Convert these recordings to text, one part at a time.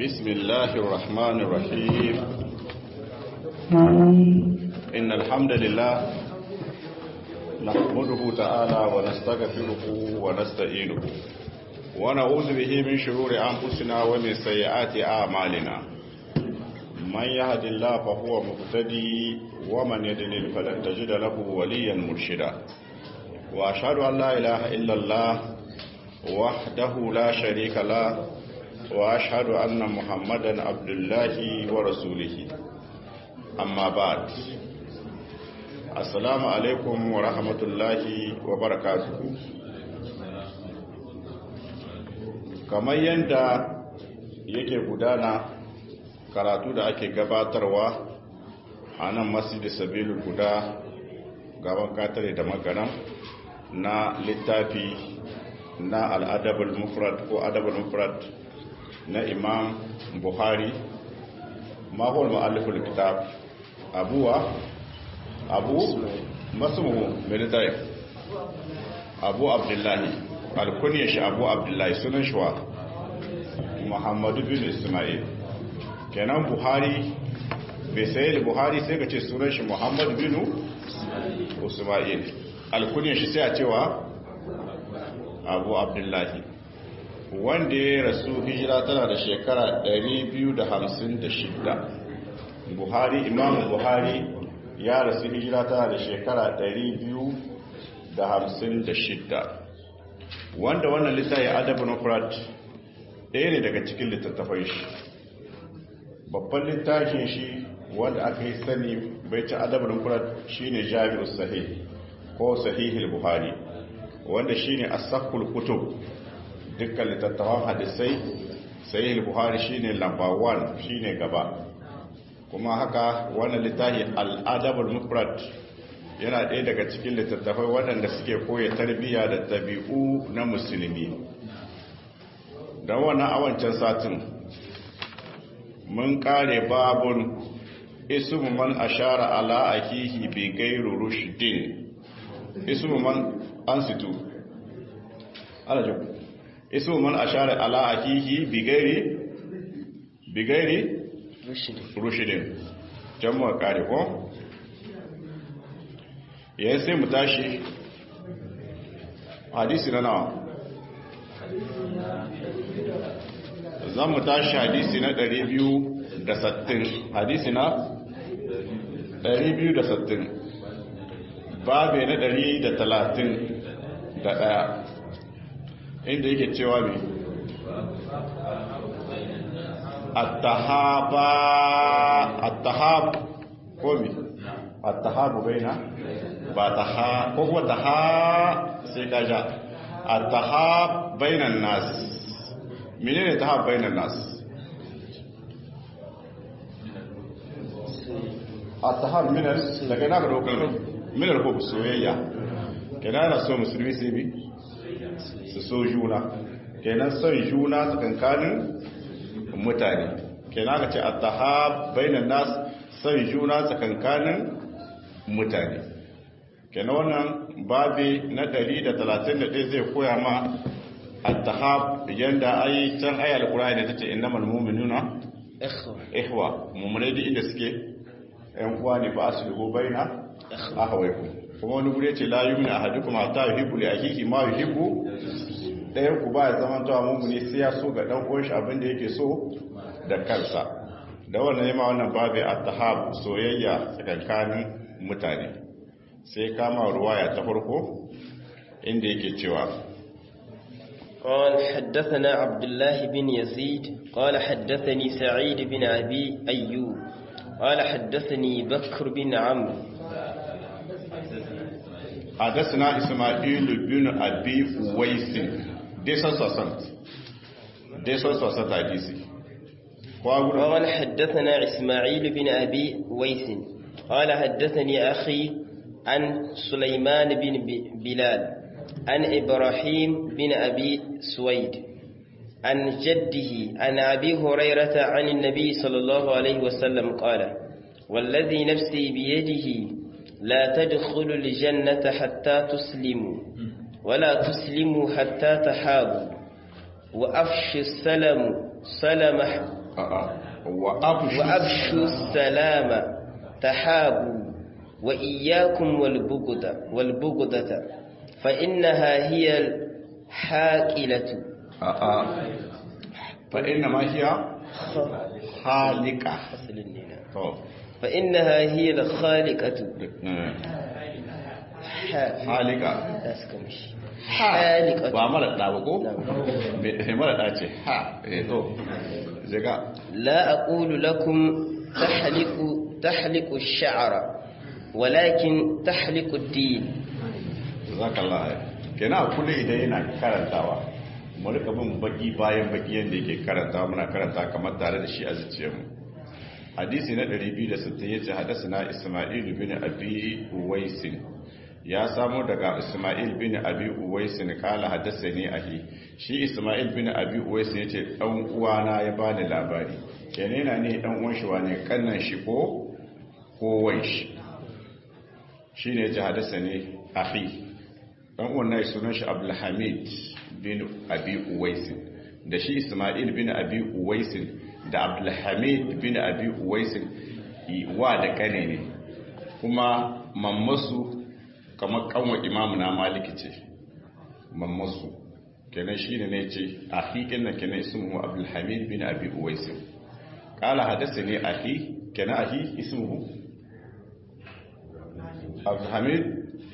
بسم الله الرحمن الرحيم إن الحمد لله نحمده تعالى ونستغفره ونستعينه ونعوذ به من شرور أنفسنا ومن سيئات أعمالنا من يهد الله فهو مهتدي ومن يضلل فلن تجد له وليا مرشدا وأشهد أن لا إله إلا الله وحده لا شريك له وأشهد أن محمدا عبد الله ورسوله أما بعد السلام عليكم ورحمة الله وبركاته kamar yadda yake gudana karatu da ake gabatarwa a nan masjid sabilu guda gaban katare da magaram na littafi na al'adabul mufrad ko adabul mufrad na imam buhari mahol ma'aliful kitab abuwa abu masu military abu abdullahi alkuniyar shi abu abdullahi sunan shi wa muhammadu bin ismail kenan buhari bai sayi da buhari sai ka ce sunan shi muhammadu bin ismail alkuniyar shi sai a cewa abu abdullahi wanda ya rasu hijira tana da shekara 256 buhari imam buhari ya rasu hijira tana da shekara 256 wanda wannan littafi adabin ofrat ɗaya ne daga cikin littattafai shi babban littafin shi wanda aka yi sani bai ci adabin ofrat shi ne jami'ar sahih ko sahihul buhari wanda shi ne asakul kutub dukkan littattafan hadisai sahihul buhari shi ne lamba 1 shi ne gaba kuma haka wannan littafi al'adabul mufrad yana ɗaya daga cikin littattafai waɗanda suke koya tarbiyya da tabi'u na musulmi don wannan awancan satin mun ƙare babun ismu man ashara ala akihi bi gairu rushdin ismu man ansitu ala jabu ismu man ashara ala akihi bi gairi bi gairi rushdin jamu ƙare ko yayin sai mu tashi hadisi na nawa za mu tashi hadisi na 260 hadisi na 260 babe na 131 inda yake cewa mai attahaba attahab ko mai attahabu baina ba ta ha ko kuma ta ha sai ka ja a ta ha bainan nas mene ne ta ha bainan nas a ta ha minar daga na ga dokar minar ko soyayya kenan na so musulmi sai bi su so juna kenan son juna tsakankanin mutane kenan ka ce a ta ha bainan nas son juna tsakankanin mutane kenan wannan babi na 131 zai koya ma at-tahab yanda ayi can ayi alqur'ani da tace innamal mu'minuna ikhwa ihwa mu'mine da inda suke ɗan uwa ne ba aslihu baina ahawaykum kuma wani gure ce la yu'minu ahadukum hatta yuhibbu li akhihi ma yuhibbu ɗayan ku ba ya zama tawa mu'mini sai ya so ga dan uwan shi abin da yake so da kansa da wannan yema wannan babi at-tahab soyayya tsakankanin mutane sai kama ruwaya ta farko inda yake cewa قال حدثنا عبد الله بن يزيد قال حدثني سعيد بن أبي أيوب قال حدثني بكر بن عمرو حدثنا إسماعيل بن أبي ويس ديسان سوسنت ديسان سوسنت حديثي قال حدثنا إسماعيل بن أبي ويس قال حدثني أخي عن سليمان بن بلال عن إبراهيم بن أبي سويد عن جده عن أبي هريرة عن النبي صلى الله عليه وسلم قال والذي نفسي بيده لا تدخلوا الجنة حتى تسلموا ولا تسلموا حتى تحابوا وأفش السلام سلم a'a wa afshu وأفشوا السلام تحابوا وإياكم والبغضة والبغضة فإنها هي الحاكلة a'a fa inna ma hiya halika أصل النينة. to فإنها هي الخالقة eh, ح- halika لا سكمش ha خالقة ba mara da ba ko نعم. me mara da ce ha eh to zaga لا أقول لكم تحلق تحلق الشعر ولكن تحلق الدين jazakallah kenan a kullum idan yana karantawa mu rika bin baki bayan baki yanda yake karantawa muna karanta kamar tare da shi a zuciyarmu hadisi na 260 yace hadathana isma'il bin abi uwaisin ya samo daga isma'il bin abi uwaisin kala hadathani ahi shi isma'il bin abi uwaisin yace dan uwana ya bani labari kenan yana ne dan uwan shi wane kannan shi ko ko wai shi shine yace hadathani ahi dan wannan sunan shi abdulhamid bin abi uwaisin da shi isma'il bin abi uwaisin da abdulhamid bin abi uwaisin wa da kane ne kuma mammasu kamar kanwa imamu na maliki ce mammasu kenan shi ne ce a hikin na kenan ismuhu abdulhamid bin abi uwaisin kala hadasa ne ahi kenan ahi ismuhu abdulhamid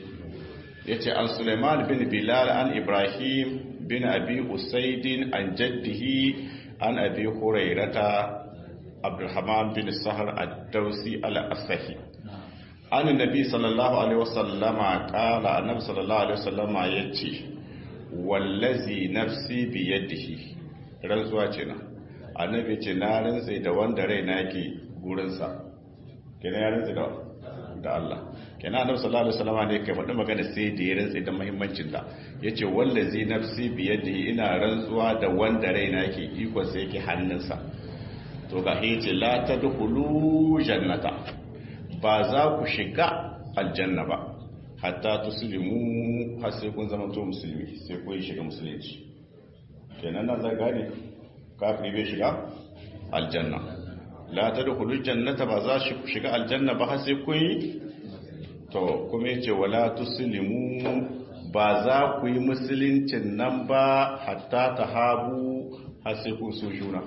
ya ce an suleiman bin bilal an ibrahim bin abi usaidin an jaddihi an abi hurairata abdulhaman bin sahar ad-dausi al-asahi an nabi sallallahu alaihi wasallama kala annabi sallallahu alaihi wasallama yace wallazi nafsi bi yadihi rantsuwa ce na annabi ce na rantsa da wanda raina yake gurinsa kenan ya rantsa da da Allah kenan annabi sallallahu alaihi wasallam ne kai faɗi magana sai da ya rantsa da muhimmancin ta yace wallazi nafsi bi yadihi ina rantsuwa da wanda raina yake iko sai yake hannunsa to ga yace la tadkhulu jannata ba za ku shiga aljanna ba hatta tuslimu har sai kun zama to musulmi sai kun shiga musulunci kenan nan za gane kafiri bai shiga aljanna la tadkhulu jannata ba za ku shiga aljanna ba har sai kun yi to kuma yace wala tuslimu ba za ku yi musuluncin nan ba hatta tahabu har sai kun so juna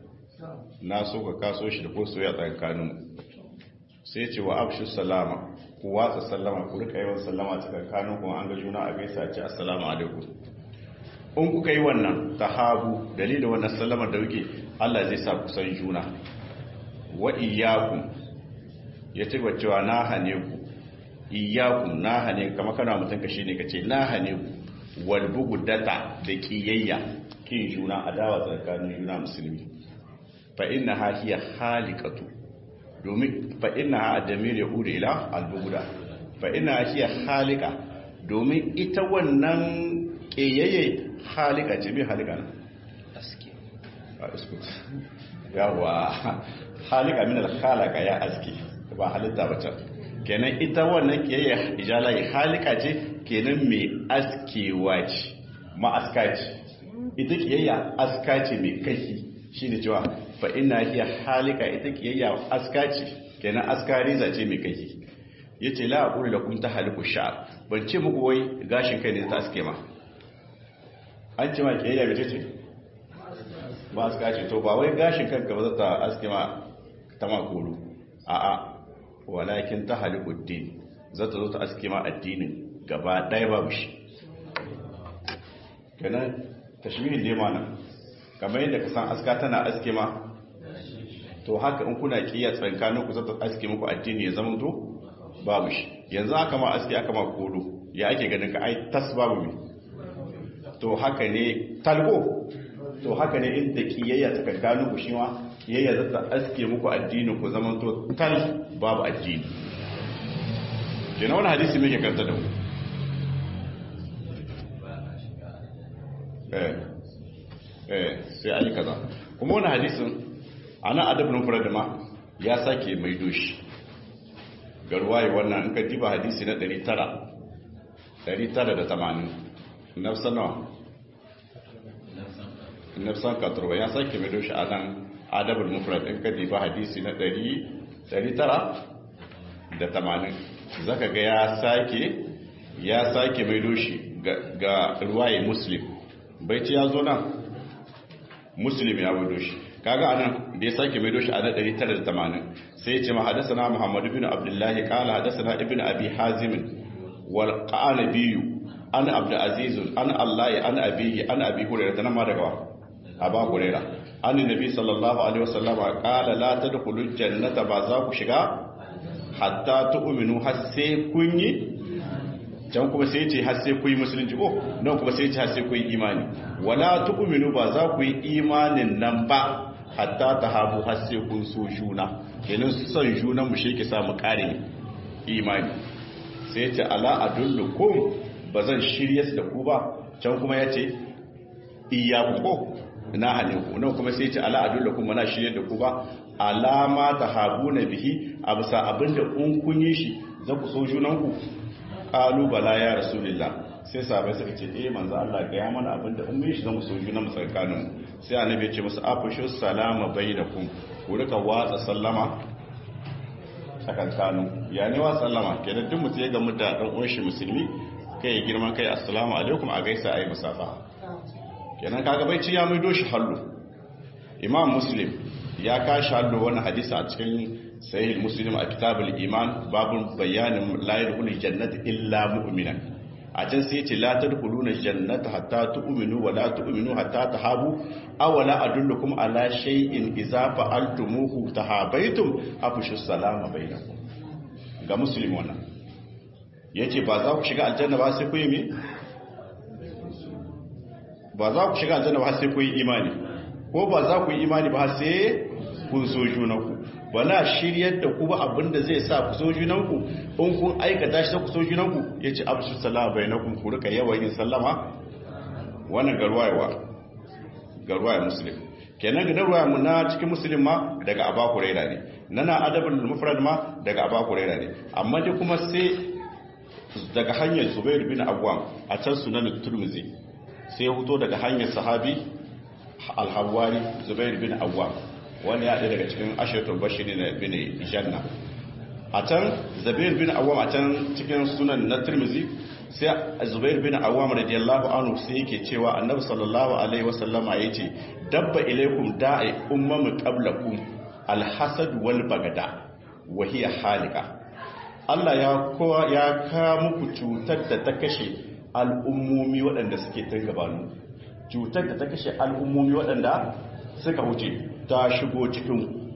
na so ka kaso shi da ko soyayya tsakanin sai ce wa afshu salama ku watsa sallama ku rika yawan sallama tsakanin ku an ga juna a gaisa ce assalamu alaikum in kuka yi wannan tahabu dalilin wannan sallamar da kuke Allah zai sa ku san juna wa iyyakum ya ce wa cewa na hane ku iyyakum na hane kama kana mutum ka shine kace na hane ku wal bugudata da kiyayya kin juna adawa tsakanin juna musulmi fa inna ha hiya halikatu domin fa inna ha adamir yahudu ila al buguda fa inna ha hiya halika domin ita wannan kiyayye halika ce bi halika na aski a iskut yawa halika min al-khalaqa ya aski ba halitta ba ta kenan ita wannan kiyayya ijalai halika ce kenan mai askewa ce ma aska ce ita kiyayya aska ce mai kashi shine cewa fa inna hiya halika ita kiyayya aska ce kenan aska riza ce mai kashi yace la aqulu lakum tahaliku sha'r ban ce muku wai gashin kai ne ta aske ma an ce ma kiyayya mace ce ba aska ce to ba wai gashin kanka ba za ta aske ma ta makulu a'a walakin ta halikuddin za ta zo ta aske ma addinin gaba ɗaya babu shi kenan tashmihin dai mana kamar yadda ka san aska tana aske ma to haka in kuna kiyar tsankanin ku za ta aske muku addini ya zama to babu shi yanzu aka ma aske aka ma kolo ya ake ganin ka ai tas babu mai to haka ne talgo to haka ne inda kiyayya ta kankanu ku shi ma kiyayya za ta aske muku addini ku zaman to tal babu addini kenan wani hadisi mai karanta da mu eh eh sai ayi kaza kuma wani hadisin ana adabin fara da ma ya sake mai doshi garwaye wannan in ka diba hadisi na 900 980 nafsa nawa nafsan katurba ya sake mai doshi a nan adabul mufrad in ka diba hadisi na 980 zaka ga ya sake ya sake mai doshi ga ruwaye muslim bai ci ya zo nan muslim ya mai doshi kaga anan da ya sake mai doshi a na 980 sai ya ce ma hadasana muhammad ibn abdullahi qala hadasana ibn abi hazim wal qanabi an abd aziz an allah an abihi an abi hurairah nan ma daga aba hurairah an nabi sallallahu alaihi wasallam qala la tadkhulul jannata ba za ku shiga hatta tu'minu har sai kun yi can kuma sai ce har sai ku yi musulunci ko nan kuma sai ce har sai ku yi imani wala tu'minu ba za ku yi imanin nan ba hatta tahabu har sai kun so juna kenan son juna mu shi ke sa mu kare imani sai ce ala adullukum bazan shirye da ku ba can kuma yace iyyaku ko na hane ku nan kuma sai ce ala adullukum mana shirye da ku ba alama tahabuna bihi abusa abinda kun kun yi shi za ku so junanku qalu bala ya rasulullah sai sahabbai suka ce eh manzo Allah ga ya mana abinda in mun shi zamu so juna mu tsakanin sai annabi ya ce musu afushu salama bainakum ku rika watsa sallama tsakankanin ya ne wa sallama kenan duk mutum ya gamu da dan uwan shi musulmi kai ya girman kai assalamu alaikum a gaisa ayi musafa kenan kaga bai ci ya mai doshi hallu imam muslim ya kashi hallu wani hadisi a cikin sahih muslim a kitabul iman babun bayanin la yadkhulul jannata illa mu'minan a can sai ce la tadkhuluna jannata hatta tu'minu wa la tu'minu hatta tahabu aw la adullukum ala shay'in idza fa'altumuhu tahabaitum afshu salama bainakum ga muslim wannan yace ba za ku shiga aljanna ba sai ku yi me ba za ku shiga aljanna ba sai ku yi imani ko ba za ku yi imani ba sai kun so junanku ba na shiryar da ku ba abinda zai sa ku so junanku in kun aikata shi ku so junanku ya ce abu salama bai na kun ku rika yawan yin sallama wannan garwayewa garwaye musulun kenan ga darwaya mu na cikin musulun ma daga aba kuraira ne nana adabul mufrad ma daga aba kuraira ne amma dai kuma sai daga hanyar zubair bin awwam a can sunan turmizi sai ya fito daga hanyar sahabi alhawari zubair bin awwam wani ya ɗaya daga cikin ashirin bashiri na bin janna a can zubair bin awwam a can cikin sunan na tirmizi sai zubair bin awwam radiyallahu anhu sai yake cewa annabi sallallahu alaihi wasallama yace dabba ilaikum da'i ummamu qablakum alhasad wal bagada wa hiya halika Allah ya kowa ya ka muku cutar da ta kashe al'ummomi waɗanda suke tun gabanu cutar da ta kashe al'ummomi waɗanda suka wuce ta shigo cikin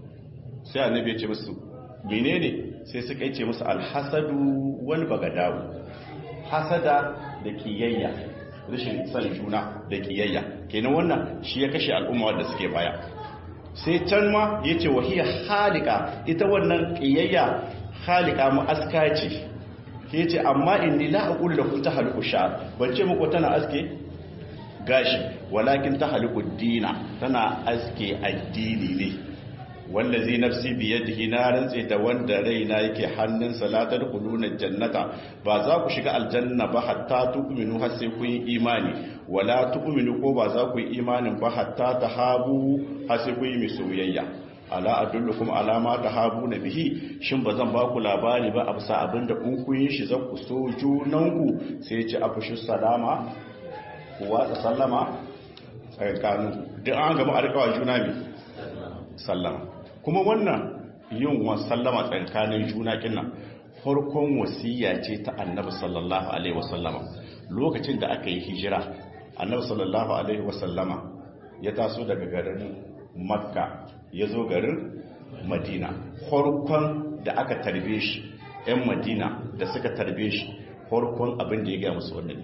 sai annabi ya ce musu menene sai suka yi ce musu alhasadu wal bagadawu hasada da kiyayya rashin san juna da kiyayya kenan wannan shi ya kashe al'umma wanda suke baya sai can ma ya ce wahiyar halika ita wannan kiyayya halika mu aska ce ke ce amma inni la aqulu lakum tahliku sha'r ban ce muku tana aske gashi walakin tahliku dina tana aske addini ne wallazi nafsi biyadihi na rantse da wanda raina yake hannun la tadkhuluna jannata ba za ku shiga aljanna ba hatta tu'minu har sai kun yi imani wala tu'minu ko ba za ku yi imanin ba hatta tahabu har sai kun yi soyayya ala adullukum ala ma tahabuna bihi shin bazan ba ku labari ba a bisa abinda kun kun yi shi za ku so junanku sai ya ci afshu salama ku watsa sallama tsakanin duk an gama arkawa juna mi sallama kuma wannan yin wa sallama tsakanin juna kinnan farkon wasiya ce ta annabi sallallahu alaihi wasallama lokacin da aka yi hijira annabi sallallahu alaihi wasallama ya taso daga garin makka ya zo garin madina farkon da aka tarbe shi 'yan madina da suka tarbe shi farkon abin da ya gaya musu wannan ne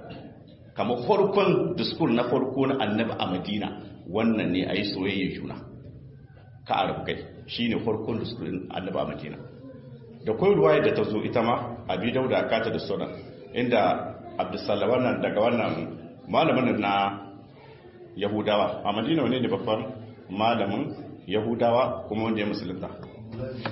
kama farkon diskur na farko na annabi a madina wannan ne a yi soyayya juna ka arabu kai shi ne farkon diskurin annabi a madina da kwai ruwaya da ta zo ita ma abi dauda kata da suna inda abdusalawa nan daga wannan malamin na yahudawa a madina wane ne babban malamin yahudawa kuma wanda ya musulunta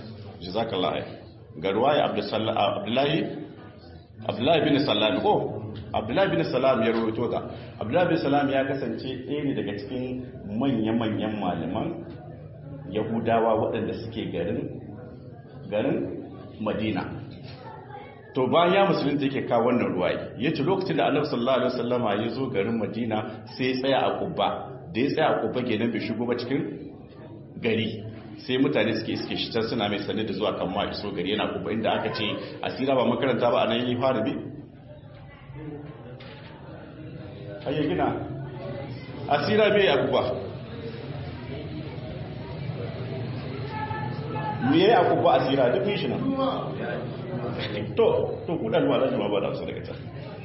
jazakallah ga ruwaya abdullahi abdullahi bin sallami ko abdullahi bin salam ya rawaito ta abdullahi bin salam ya kasance ɗaya ne daga cikin manya-manyan malaman yahudawa waɗanda suke garin garin madina to bayan ya musulunta yake kawo wannan ruwayi ya ce lokacin da annabi sallallahu alaihi wasallama ya zo garin madina sai ya tsaya a kubba da ya tsaya a kubba kenan bai shigo ba cikin gari sai mutane suke iske shi can suna mai sane da zuwa kan ma iso gari yana kubba inda aka ce asira ba makaranta ba a nan yi fara bi ayyar gina asira bai a kubba me ya yi a kubba asira duk yi shi nan to to kudan ma zai ma ba da amsa daga can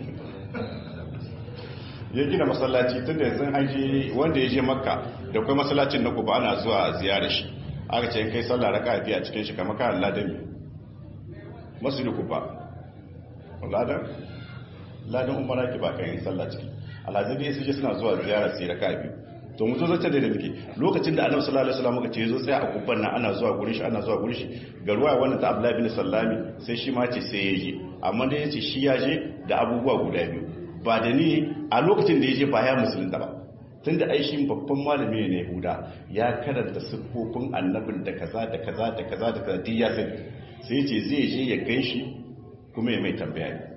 ya gina masallaci tun da yanzu an je wanda ya je makka da kuma masallacin na kuba ana zuwa ziyarar shi aka ce kai sallah raka biya cikin shi kamar kan ladan masjidu kuba ladan ladan umara ki ba kan yi sallah ciki alhaji ne su suna zuwa ziyarar sai raka biyu to mu zo zace da muke lokacin da annabi sallallahu alaihi wasallam muka ce zo tsaya a kubban nan ana zuwa gurin shi ana zuwa gurin shi ga ruwa wannan ta Abdullah bin Sallami sai shi ma ce sai ya je amma da yace shi ya je da abubuwa guda biyu ba da ni a lokacin da ya je ba ya musulunta ba tunda ai shi babban malami ne Yahuda ya karanta siffofin annabin da kaza da kaza da kaza da kaza duk ya sani sai ya ce zai je ya ganshi kuma ya mai tambaya ne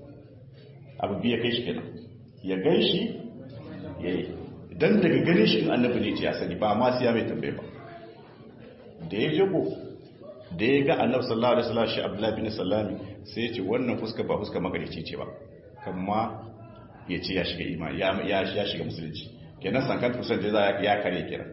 abu biya kai shi kenan ya ganshi yayi dan daga ganin shi annabi ne ce ya sani ba ma sai ya mai tambaye ba da ya jago da ya ga annabi sallallahu alaihi wasallam shi abdullahi bin sallami sai ya ce wannan fuska ba fuska magarici ce ba kamma ya ce ya shiga imani ya ya shiga musulunci kenan sankan kusan da ya kare kira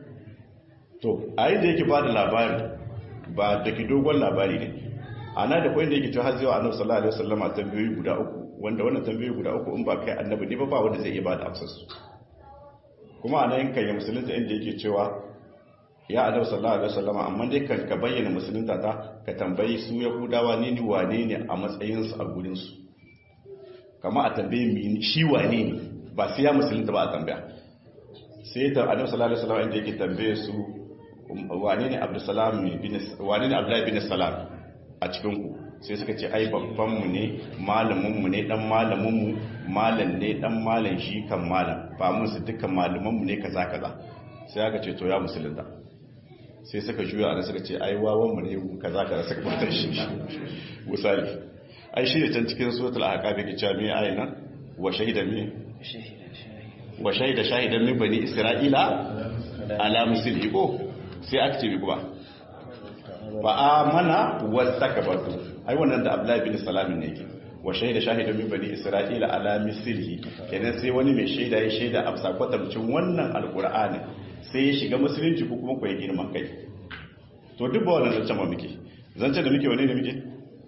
to a yi da yake ba da labari ba da ki dogon labari ne ana da kwayin da yake cewa har zai wa annabi sallallahu alaihi wasallam tambayoyi guda uku wanda wannan tambayoyi guda uku in ba kai annabi ne ba ba wanda zai iya ba da amsar su kuma a nan kan yi musulunta inda yake cewa ya annabi sallallahu alaihi wasallam amma dai kan ka bayyana musulunta ta ka tambayi su yahudawa ne ni wane ne a matsayin su a gurin su kama a tambaye mi shi wane ne ba sai ya musulunta ba a tambaya sai ta annabi sallallahu alaihi wasallam inda yake tambaye su wane ne abdussalam bin wane ne abdullahi bin salam a cikin ku sai suka ce ai babban mu ne malamin mu ne dan malamin mu malam ne dan malam shi kan malam ba mun su dukkan malaman mu ne kaza kaza sai aka ce to ya musulunta sai suka juya ana suka ce ai wawan mu ne kaza kaza suka fata shi misali ai shi ne can cikin suratul ahqaf yake cewa me ayi nan wa shahida me wa shahida shahidan min bani isra'ila ala musulmi ko sai aka ce bi kuma fa amana wastakbartu ai wannan da abdullahi bin salamin ne yake wa shaida shahidan min bani isra'ila ala mislihi kenan sai wani mai shaida ya shaida a sakwatamcin wannan alqur'ani sai ya shiga musulunci ko kuma ko ya girma kai to duk ba wannan zancen ba muke zancen da muke wane ne muke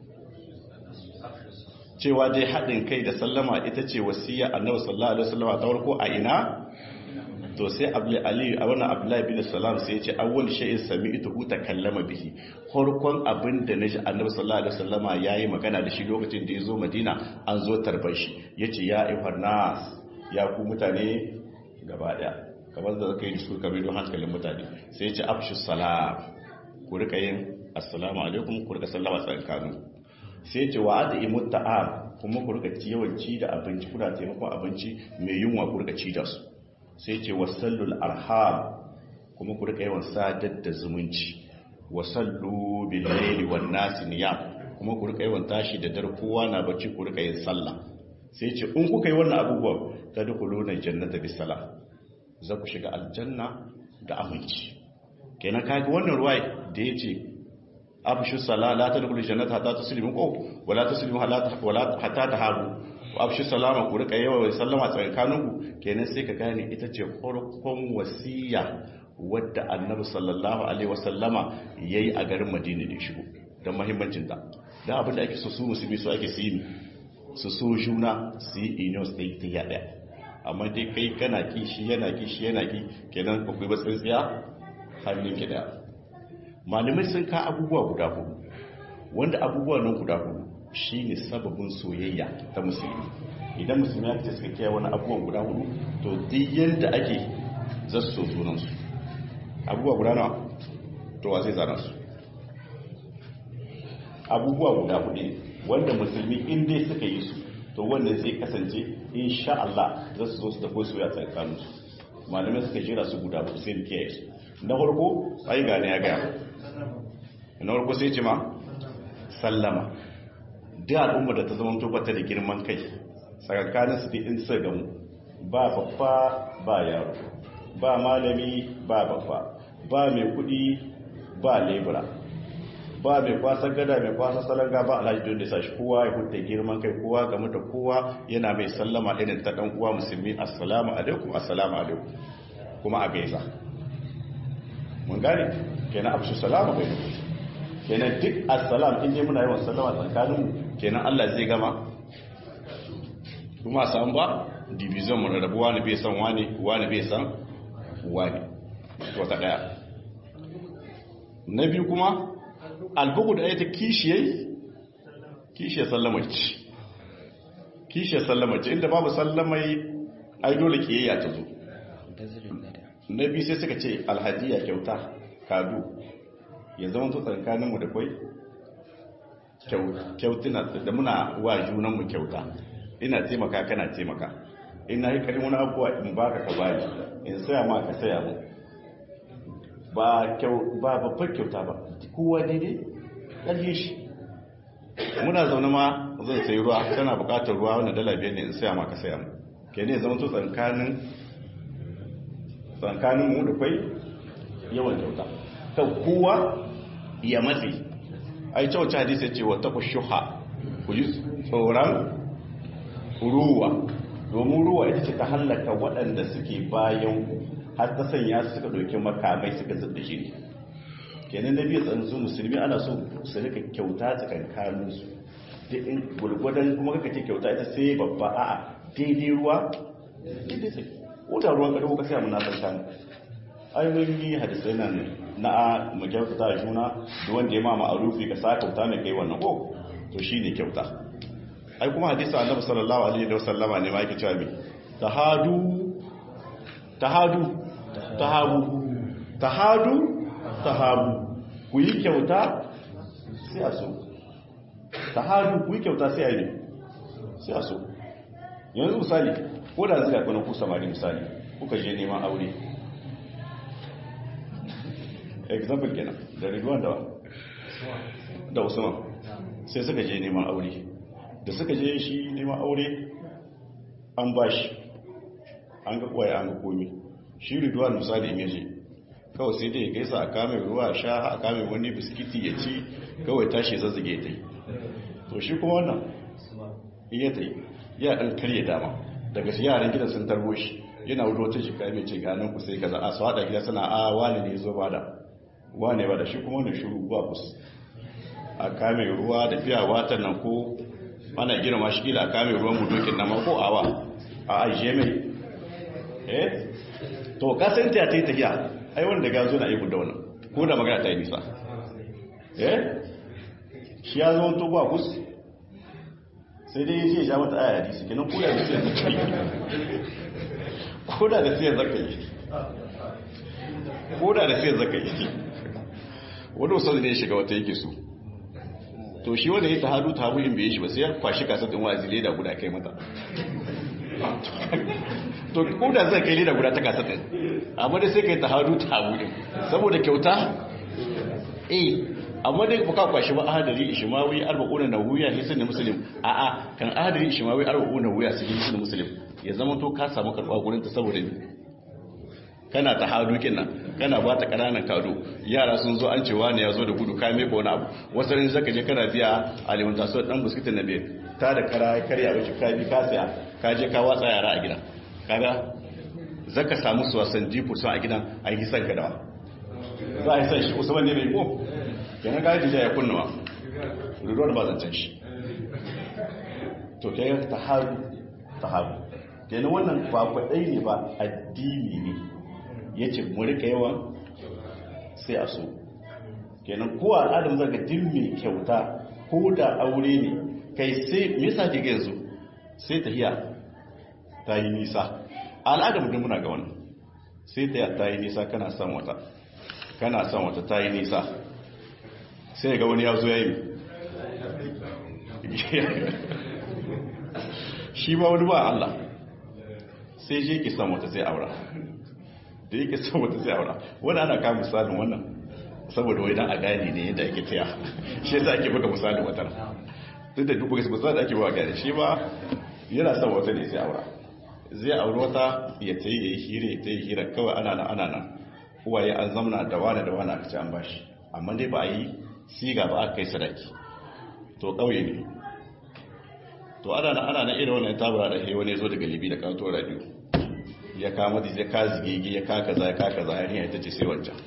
cewa dai haɗin kai da sallama ita ce wasiya annabi sallallahu alaihi wasallam ta farko a ina to sai ali a wannan abdullahi bin salam sai ya ce awwal shay'in sami'tu hu takallama bihi farkon abin da naji annabi sallallahu alaihi wasallama yayi magana da shi lokacin da ya zo madina an zo tarbar shi yace ya ayyuhan nas ya ku mutane gaba daya kamar da kai diskur kamar don hankalin mutane sai ya ce afshu salam ku rika yin assalamu alaikum ku rika sallama tsakanin sai ce wa da imu ta'am kuma ku rika ci yawanci da abinci kuna taimakon abinci mai yunwa ku rika ci da su sai ce wasallul arham kuma ku rika yawan sadar da zumunci wasallu bil layli wan nas niyam kuma ku rika yawan tashi da dare kowa na bacci ku rika yin sallah sai ce in kuka yi wannan abubuwan tadkhuluna jannata bis salam za ku shiga aljanna da aminci kenan kaga wannan ruwai da yace abshu sala la tadkhulu jannata hatta tuslimu ko wala tuslimu wala hatta tahabu wa abshu salama ku rika yawa sallama tsakaninku kenan sai ka gane ita ce farkon wasiya wadda annabi sallallahu alaihi wasallama yayi a garin Madina da shigo dan muhimmancin ta da abin da ake so su musulmi su ake su yi su so juna su yi inos da ta yada amma dai kai kana ki shi yana ki shi yana ki kenan ku kai tsintsiya hannun ki da malamai sun ka abubuwa guda hudu wanda abubuwa nan guda hudu shine sababin soyayya ta musulmi idan musulmi ya ce suka kiyaye wani abubuwan guda hudu to duk yanda ake za su so sunansu abubuwa guda nawa to wa zai zana su abubuwa guda hudu wanda musulmi in dai suka yi su to wannan zai kasance insha Allah za su zo su tafi soya tsakanin su malamai suka jira su guda ba sai kiyaye su na farko ai gane ya gaya na farko sai ce ma sallama da al'umma da ta zama to bata da girman kai tsakanin su in sai gamu ba babba ba yaro ba malami ba babba ba mai kudi ba lebura ba mai kwasa gada mai kwasa salanga ba alhaji don da sa shi kowa ya huta girman kai kowa game da kowa yana mai sallama irin ta dan uwa musulmi assalamu alaikum assalamu alaikum kuma a gaisa mun gane kenan abu salama bai kenan duk assalam in dai muna yawan sallama tsakanin kenan Allah zai gama kuma san ba division mu rabu wani bai san wani wani bai san wani wata daya na biyu kuma albugu da ayata kishiyai kishiyar sallama ce kishiyar sallama ce inda babu sallamai ai dole kiyayya ta zo na biyu sai suka ce alhadiya kyauta kadu ya zama to tsakaninmu da kwai kyautuna da muna wa junanmu kyauta ina taimaka kana taimaka ina yi karin wani abuwa in baka ka bani in saya ma ka saya mu ba babbar kyauta ba kowa daidai ƙarfi shi muna zaune ma zan sayi ruwa tana buƙatar ruwa wanda dala biyar ne in saya ma ka saya mu ke ne zama to tsakanin tsakanin mu da kwai yawan kyauta kan kowa ya matsi ai cewa hadisi ya ce wa taku shuha ku yi tsoron ruwa domin ruwa ita ce ta hallaka waɗanda suke bayan har ta sanya su suka ɗauki makamai suka zubda shi ne kenan da biya tsanzu musulmi ana so su rika kyauta tsakankanin su da in gurgudan kuma kaka ce kyauta ita sai babba a'a daidai ruwa daidai sai wuta ruwan gado ka sai mun na san ai mun yi hadisai nan na mu kyauta ta juna da wanda ya mama arufi ka sa kyauta mai kai wannan ko to shine kyauta ai kuma hadisi annabi sallallahu alaihi wa sallama ne ma yake cewa me tahadu tahadu tahabu tahadu tahabu ku yi kyauta sai a so tahadu ku yi kyauta sai a yi sai a so yanzu misali ko da zai kwanan ku samari misali kuka je neman aure example kenan da ridwan da da usman sai suka je neman aure da suka je shi neman aure an ba shi an ga kwaye an ga komi shi ridwan misali in yaje kawai sai dai gaisa a kame ruwa sha a kame wani biskiti ya ci kawai tashi zazzage ta yi to shi kuma wannan iya ta yi ya ɗan karye dama daga shi yaran gidan sun tarbo shi yana wuce wata jika mai ce ganin ku sai kaza a su haɗa gida suna a wani ne zo bada wane ba da shi kuma wani shuru ba kus a kame ruwa da fiya watan nan ko ana girma shi kila a kame ruwan budokin nama ko awa a ajiye mai eh to kasanta ta yi tafiya ai wanda ga zo na yi da wannan ko da magana ta yi nisa eh shi ya zo to ba kus sai dai yace ya mata aya hadisi kenan ko da sai zaka yi ko da da sai zaka yi ko da da sai zaka yi wanda wasu ne shiga wata yake so to shi wanda ya tahadu tabu in bai shi ba sai ya kwashi kasar din wazi leda guda kai mata to ko da zai kai leda guda ta kasar din amma dai sai kai tahadu tabu din saboda kyauta eh amma dai baka kwashi ba ahadari ishmawi arba'una nawiya ne sunni muslim a a kan ahadari ishmawi arba'una nawiya su yi sunni muslim ya zama to ka samu karba gurin ta saboda ni kana ta hadu kenan kana ba ta kananan kado yara sun zo an cewa ne ya zo da gudu ka meka wani abu wasu rin zaka je kana biya alimanta so dan biskitin na biyar ta da kara karya wuce ka bi ka saya ka je ka watsa yara a gidan kaga zaka samu su wasan jifu sun a gidan a yi san ka dawa za a yi san shi usman ne mai ko kenan ga jija ya kunnawa ruruwar ba zancen shi to kai ta haru ta haru kenan wannan ba kwaɗai ne ba addini ne ya ce mu rika yawan sai a so kenan ko al'adar zaga din mai kyauta ko da aure ne kai sai me yasa ke yanzu sai tahiya ta yi nisa al'adar mu muna ga wannan sai tahiya ta yi nisa kana son wata kana son wata ta yi nisa sai ga wani ya zo ya yi shi ba wani ba Allah sai je ki samu ta sai aura da yake samu ta sai aura wani ana kama misalin wannan saboda wai dan a gane ne yadda ake taya shi yasa ake buga misalin wata duk da duk buga misali ake buga gane shi ba yana son wata ne sai aura zai auri wata ya ta yi hira ya ta yi hira kawai ana nan ana nan uwaye an zamana da wani da wani aka ci an bashi amma dai ba a yi siga ba aka kai sadaki to ƙauye ne to ana nan ana nan irin wannan tabara da wani ya zo daga libi da kanto radio ya kama da zai ka zigigi ya kaka za ya kaka za ya ita ce sai wancan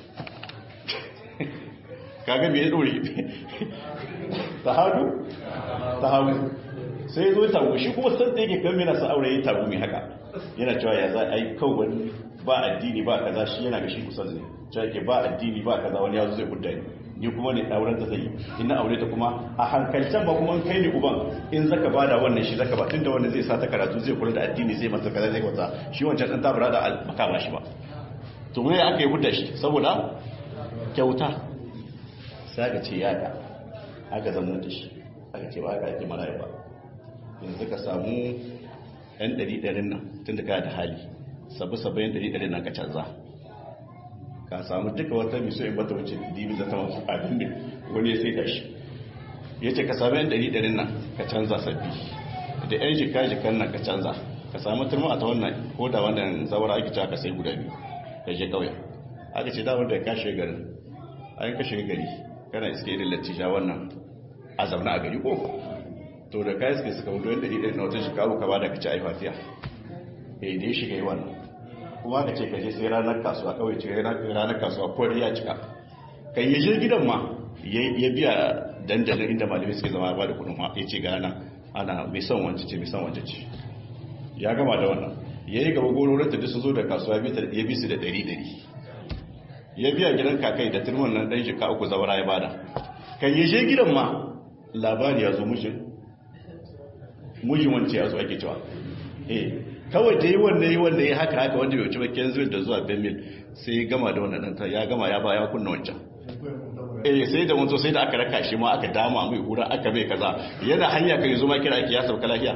kaga me ya dore ta hadu ta hadu sai zo tagu shi kuma san da yake kan yana sa aure ya tagu mai haka yana cewa ya za a yi kawai ba addini ba kaza shi yana ga shi kusan ne cewa yake ba addini ba kaza wani yazo zai gudda ni ni kuma ne auren ta zai in na aure ta kuma a hankalcen ba kuma kai ne uban in zaka bada wannan shi zaka ba tunda wanda zai sa ta karatu zai kula da addini zai masa kaza zai wata shi wancan dan tabara da baka ba shi ba to me aka yi gudda shi saboda kyauta sai aka ce ya ga aka zama da shi aka ce ba aka ake marayu ba yanzu ka samu yan ɗari ɗarin nan tun da ka da hali sabu sabayin ɗari ɗarin nan ka canza ka samu duka wata miso in bata wuce dibi zata masu abin da wani ya sai da shi ya ce ka samu yan ɗari ɗarin nan ka canza sabbi da yan jika jikan nan ka canza ka samu turma a ta wannan ko da wannan zawara ake cewa ka sai guda biyu ka je ƙauye aka ce da wanda ya kashe garin an kashe gari kana iske irin latija wannan a zaune a gari ko to da kayan suke suka wuce ɗari ɗari na wata shekaru ka ba da ka ci aifafiya eh da ya shiga yi wannan kuma ka ce ka je sai ranar kasuwa kawai ce ranar kasuwa kwari ya cika kan yi je gidan ma ya biya dandalin inda malamai suke zama ba da kudin ma ya ce gana ana mai son wance ce mai son wance ce ya gama da wannan ya yi gaba gororin ta sun zo da kasuwa ya bi su da ɗari ɗari ya biya gidan kakai da turman nan ɗan shika uku zawara ya bada kan yi je gidan ma labari ya zo mujin mujin wance ya zo ake cewa eh kawai da yi wanda yi wanda ya haka haka wanda bai wuce bakin zuwa da zuwa benmil sai ya gama da wannan ɗanta ya gama ya ba ya kunna wancan eh sai da wanzo sai da aka raka shi ma aka dama mai hura aka mai kaza yana hanya kai zo ma kira ake ya sauka lafiya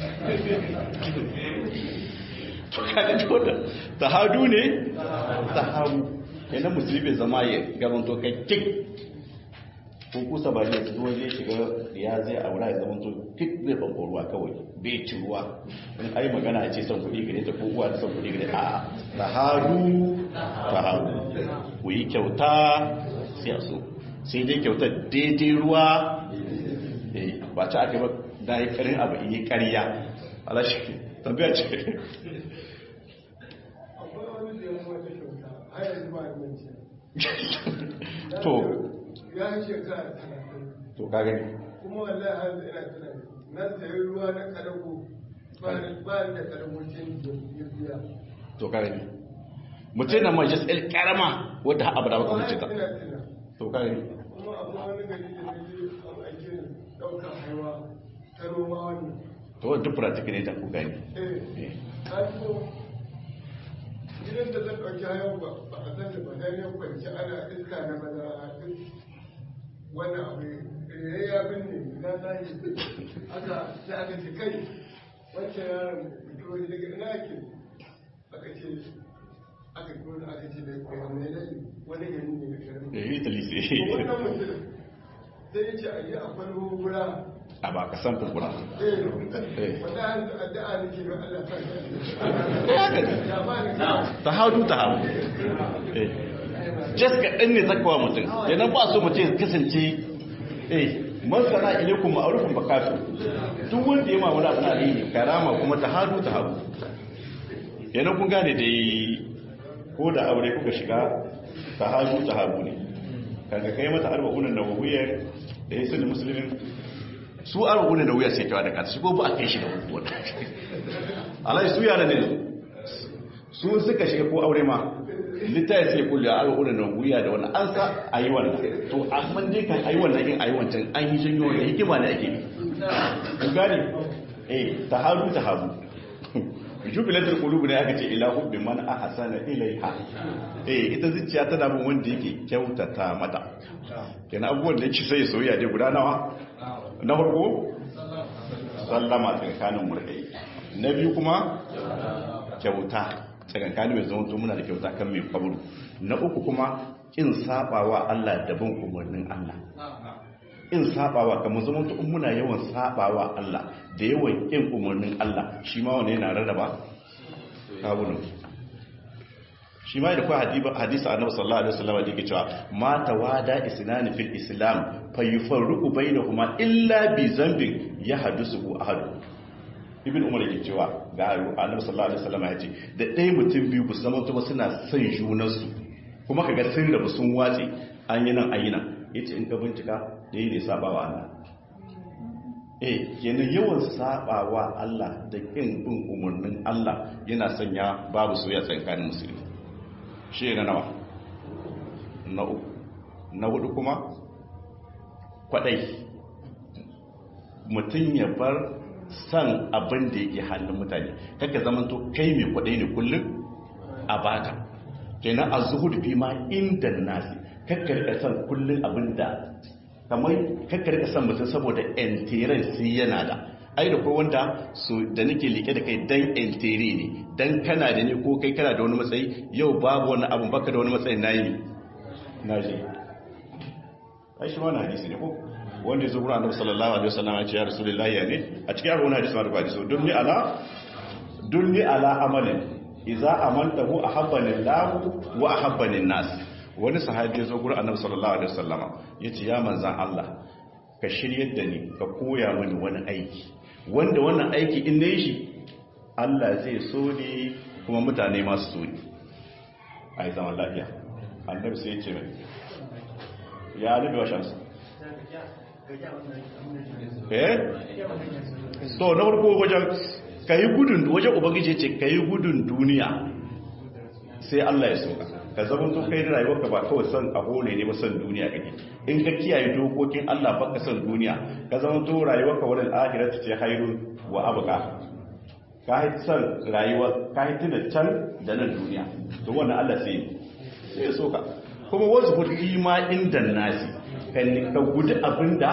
ta hadu ne ta hadu kenan musulmi zama ya garanto kai kik ko kusa ba ne su zai shiga ya zai aura ya zama to kik zai banko ruwa kawai bai ci ruwa in ai magana ce son kuɗi gare ta ko uwa da son kuɗi gare a ta hadu ta hadu ku yi kyauta sai a so sai dai kyauta daidai ruwa ba ci aka ba da yi karin abu yi karya alashi tambaya ce to ya yi shekara talatin to ka gani kuma wallahi har ina tunani na sayi ruwa na karago ba ni da karagocin ya biya to ka gani mutum na mace tsaye karama wadda haɓa da baka mace ta ina tuna to ka gani kuma abu wani gari da na je an aike ni ɗaukar haiwa ta noma wani to wadda duk pratik ne ta ku gani eh ka ko gidan da zan ɗauki haiwa ba ba a san da ba dan ya kwanci ana iska na maza duk wannan abu ya ya binne na tashi aka sai aka ce kai wancan yaron fito ne daga ina ake aka ce aka fito da aka ce da wani ne wani gari ne da garin da yi talise wannan mutum sai ya ce a yi akwai hukura a ba ka san kurkura eh wanda an addu'a nake ga Allah ta ya ba ni ta hadu ta hadu jas kaɗan ne zakawa mutum yanan ba so mutum ya kasance eh masana ilaikun ma'arufin bakatu duk wanda ya mamuna abu na ne karama kuma ta hadu ta hadu yanan kun gane da ko da aure kuka shiga ta hadu ta hadu ne kaga kai mata arba'unan nawawiyar da ya sani musulmin su arba'unan nawawiyar sai kawa da kata shi ko ba a kai shi da hukuwar alai su yara ne su suka shiga ko aure ma littafi sai kulle a al'urin nan wuya da wannan an sa a yi wannan to amma dai kan a yi wannan in a yi wancan an yi janyo da hikima da ake ku gane eh ta haru ta haru jubilatul qulub ne aka ce ila hubbi man ahsana ilaiha eh ita zuciya tana bin wanda yake kyautata mata kenan abubuwan da yake sai soyayya dai guda nawa na farko sallama tsakanin murkai na biyu kuma kyauta tsakankanin mai zama muna da kyauta kan mai kwaburu na uku kuma kin sabawa Allah da bin umarnin Allah in sabawa kamar zama in muna yawan sabawa Allah da yawan kin umarnin Allah shi ma wanda yana rarraba kawunan shi ma da kuwa hadisa annabi sallallahu alaihi wasallam da yake cewa ma tawada isnani fil islam fa yufarriqu bainahuma illa bi zambin yahdusu ahad ibn umar yake cewa ga annabi sallallahu alaihi wasallam ya ce da ɗaya mutum biyu ku zama to suna son junansu kuma kaga sun rabu sun watse an yi nan an yi nan yace in ka bincika ɗaya ne sabawa Allah eh kenan yawan sabawa Allah da kin bin umarnin Allah yana sanya babu soyayya tsakanin musulmi shi na nawa na uku na hudu kuma kwadai mutum ya bar san abin da yake hannun mutane kaka zamanto kai mai kwadai ne kullum a baka kenan a zuhudu fi ma inda nasi kakka rika san kullum abin da kamar kakka rika san mutum saboda entiren sai yana da ai da kai wanda so da nake like da kai dan entere ne dan kana da ni ko kai kana da wani matsayi yau babu wani abun baka da wani matsayi nayi na je ai shi wannan hadisi ne ko wanda yazo gurin Annabi sallallahu alaihi wasallam ya ce ya rasulullahi ya ne a cikin wannan hadisi ma da hadisi dunni ala dunni ala amalin idza amantahu ahabbani Allah wa ahabbani nas wani sahabi yazo gurin Annabi sallallahu alaihi wasallam yace ya manzan Allah ka shiryar da ni ka koya mini wani aiki wanda wannan aiki in na yi shi Allah zai so ne kuma mutane masu so ne a yi zaman lafiya annabi sai ce mai ya nabi wa shamsu eh so na farko wajen ka yi gudun wajen ubangiji ce ka yi gudun duniya sai Allah ya soka ka zama to kai rayuwarka ba kawai son abu ne ne ba son duniya kake in ka kiyaye dokokin Allah baka son duniya ka zama to rayuwarka wurin akhirati ce hairun wa abqa ka yi son rayuwa ka yi tuna can da nan duniya to wannan Allah sai sai so ka kuma wasu hudi ma inda nasi kan ka gudu abinda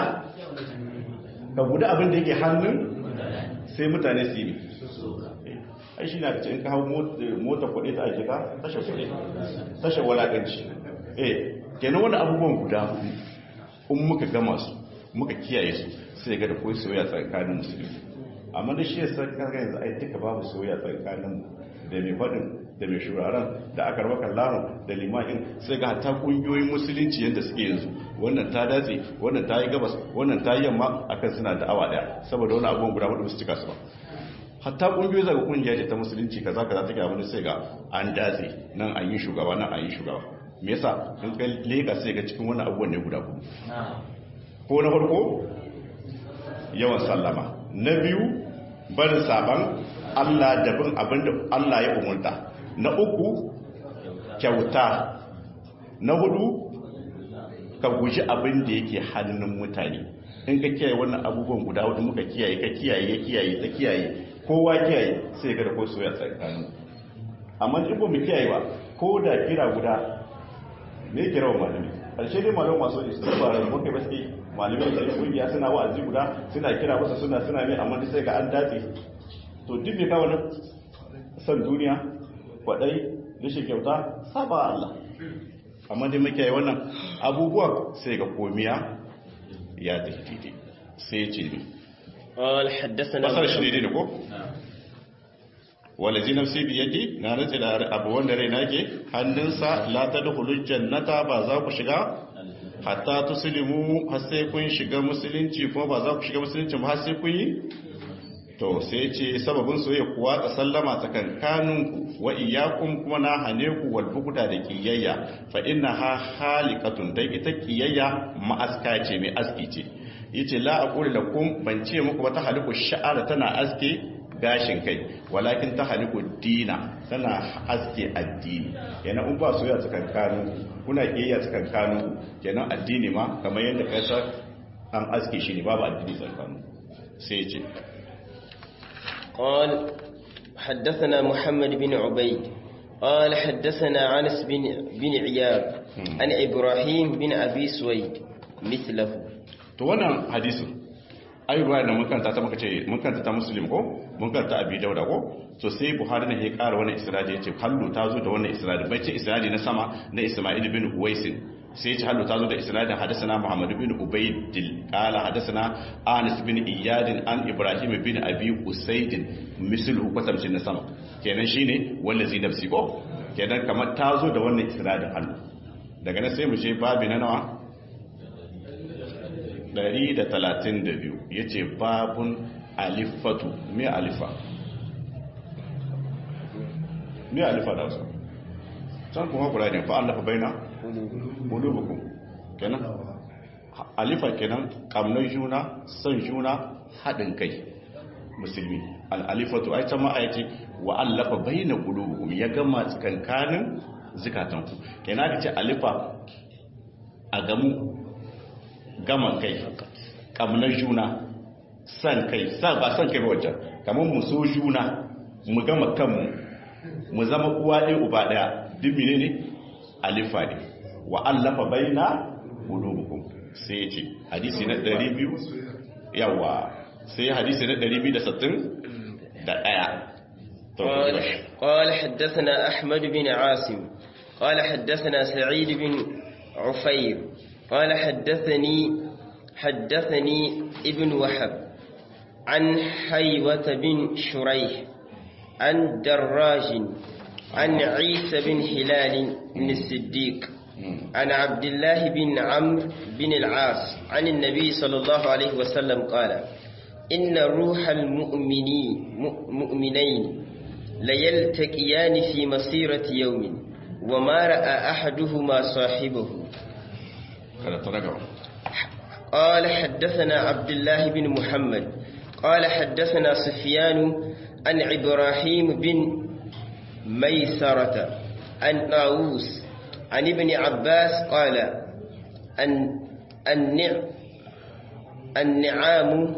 ka gudu abinda yake hannun sai mutane su yi ai shi na in ka hau mota kuɗi ta ake ka tashe kuɗi tashe walakanci eh kenan wani abubuwan guda hudu in muka gama su muka kiyaye su sai ga da koyi soyayya tsakanin musulmi amma da shi ya san kaga yanzu ai duka babu soyayya tsakanin da mai faɗin da mai shuraren da aka raba kallon da limanin sai ga hatta kungiyoyin musulunci yadda suke yanzu wannan ta datse wannan ta yi gabas wannan ta yi yamma akan suna da awa daya saboda wani abubuwan guda hudu su cika su ba hatta kungiyoyi zaga kungiya ce ta musulunci kaza kaza take abin sai ga an datse nan an yi shugaba nan an yi shugaba me yasa in ka leka sai ga cikin wannan abubuwan ne guda hudu ko na farko yawan sallama na biyu barin saban Allah da bin abin da Allah ya umurta na uku kyauta na hudu ka guji abin da yake hannun mutane in ka kiyaye wannan abubuwan guda hudu muka kiyaye ka kiyaye ya kiyaye ta kiyaye kowa kiyaye sai ga da ko soya tsakanin amma in ba mu kiyaye ba ko da kira guda ne kira wa malami ƙarshe ne malam masu istighfar da muke baske malamai da kungiya suna wa'azi guda suna kira masa suna suna mai amma sai ga an dace to duk bai kawo nan san duniya kwadai rashin kyauta saba Allah amma dai muke yi wannan abubuwan sai ga komiya ya tafi daidai sai ce ne قال حدثنا basar shi ne da ko walazi nafsi bi yadi na rantsi da abu wanda rai nake hannunsa la tadkhulul jannata ba za ku shiga hatta tuslimu har sai kun shiga musulunci kuma ba za ku shiga musulunci ba har sai kun yi to sai ce sababin soyayya kuwa ta sallama tsakankaninku wa iyyakum kuma na hane ku wal bukuda da kiyayya fa innaha halikatun dai ita kiyayya ma'aska ce mai aski ce yace la aqulu lakum ban ce muku ba ta haliku sha'ara tana aske gashin kai walakin ta haliku dina tana aske addini yana in ba soyayya tsakankanin kuna kiyayya tsakankanin kenan addini ma kamar yadda kaisa an aske shi ne babu addini tsakanin sai ce قال حدثنا محمد بن عبيد قال حدثنا أنس بن, بن عياب عن إبراهيم بن أبي سويد مثله to wannan hadisin ai ruwa da mun kanta ta muka ce mun kanta ta muslim ko mun kanta abi dauda ko to sai buhari ne ya ƙara wannan isnadi yace hallu ta zo da wannan isnadi bai ce isnadi na sama na isma'il bin uwaisin sai ce hallu ta zo da isnadin hadasana muhammad bin ubaydil qala hadasana anas bin iyad an ibrahim bin abi usayd mislu kwatamcin na sama kenan shine wallazi nafsi ko kenan kamar ta zo da wannan isnadin hallu daga nan sai mu je babi na nawa 132 yace babun alifatu me alifa me alifa da wasu can kuma kura ne fa allafa baina qulubukum kenan alifa kenan kamnan juna son juna hadin kai musulmi al-alifatu ai can ma ayace wa allafa baina qulubukum ya gama tsakankanin zikatanku kenan ka ce alifa a gamu gama kai kamnar juna san kai sa ba san kai wajen kamar mu so juna mu gama kanmu mu zama uwa ɗaya uba ɗaya duk mene ne alifa ne wa allafa baina qulubukum sai ya ce hadisi na 200 yawa sai hadisi na 260 da ɗaya قال قال حدثنا أحمد بن عاصم قال حدثنا سعيد بن عفير قال حدثني حدثني ابن وهب عن حيوة بن شريح عن دراج عن عيسى بن هلال بن الصديق عن عبد الله بن عمرو بن العاص عن النبي صلى الله عليه وسلم قال إن روح المؤمنين مؤمنين ليلتقيان في مسيرة يوم وما رأى أحدهما صاحبه قال حدثنا عبد الله بن محمد قال حدثنا سفيان عن إبراهيم بن ميسرة عن طاووس عن ابن عباس قال أن النع النعام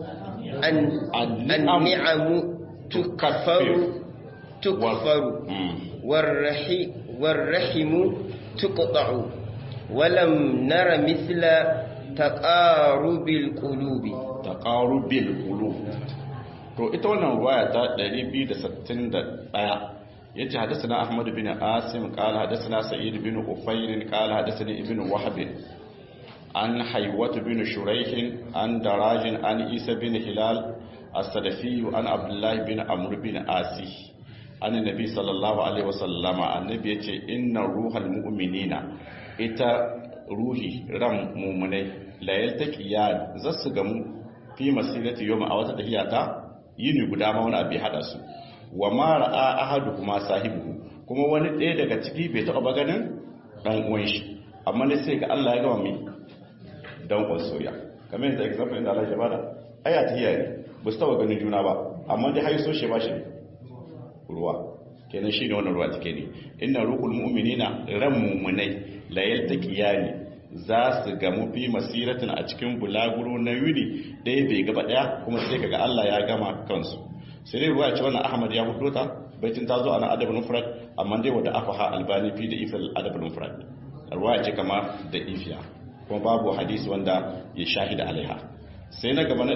النعم تكفر تكفر والرحي والرحم تقطع ولم نر مثل تقارب القلوب تقارب القلوب to ita wannan ruwaya ta 261 yace hadathana ahmad bin asim qala hadathana sa'id bin ufayr qala hadathani ibn wahb an haywat bin shuraih an daraj an isa bin hilal as-sadafi an abdullah bin amr bin asi an nabi sallallahu alaihi wasallam annabi yace inna ruhal mu'minina ita ruhi ran mu'minai la yaltaqiya zasu gamu fi masirati yawma a wata tafiya ta yini guda ma wani abu hada su wa ma ra'a ahadu kuma sahibu kuma wani ɗaya daga ciki bai taɓa ganin dan uwan shi amma ne sai ga Allah ya gama mi dan uwan soya kamar yadda example inda Allah ya bada aya ta hiyaye ba su taɓa ganin juna ba amma dai haiso shi ba shi ruwa kenan shine wannan ruwa take ne inna ruqul mu'minina ran mu'minai la yaltaqiyani za su gamu fi masiratin a cikin bulaguro na yuni ɗaya bai gaba ɗaya kuma sai kaga Allah ya gama kansu sai dai ruwa ce wannan Ahmad ya hudo ta baitin ta zo ana adabul mufrad amma dai wanda afaha albani fi da ifal adabul mufrad ruwa ce kama da ifiya kuma babu hadisi wanda ya shahida alaiha sai na gaba na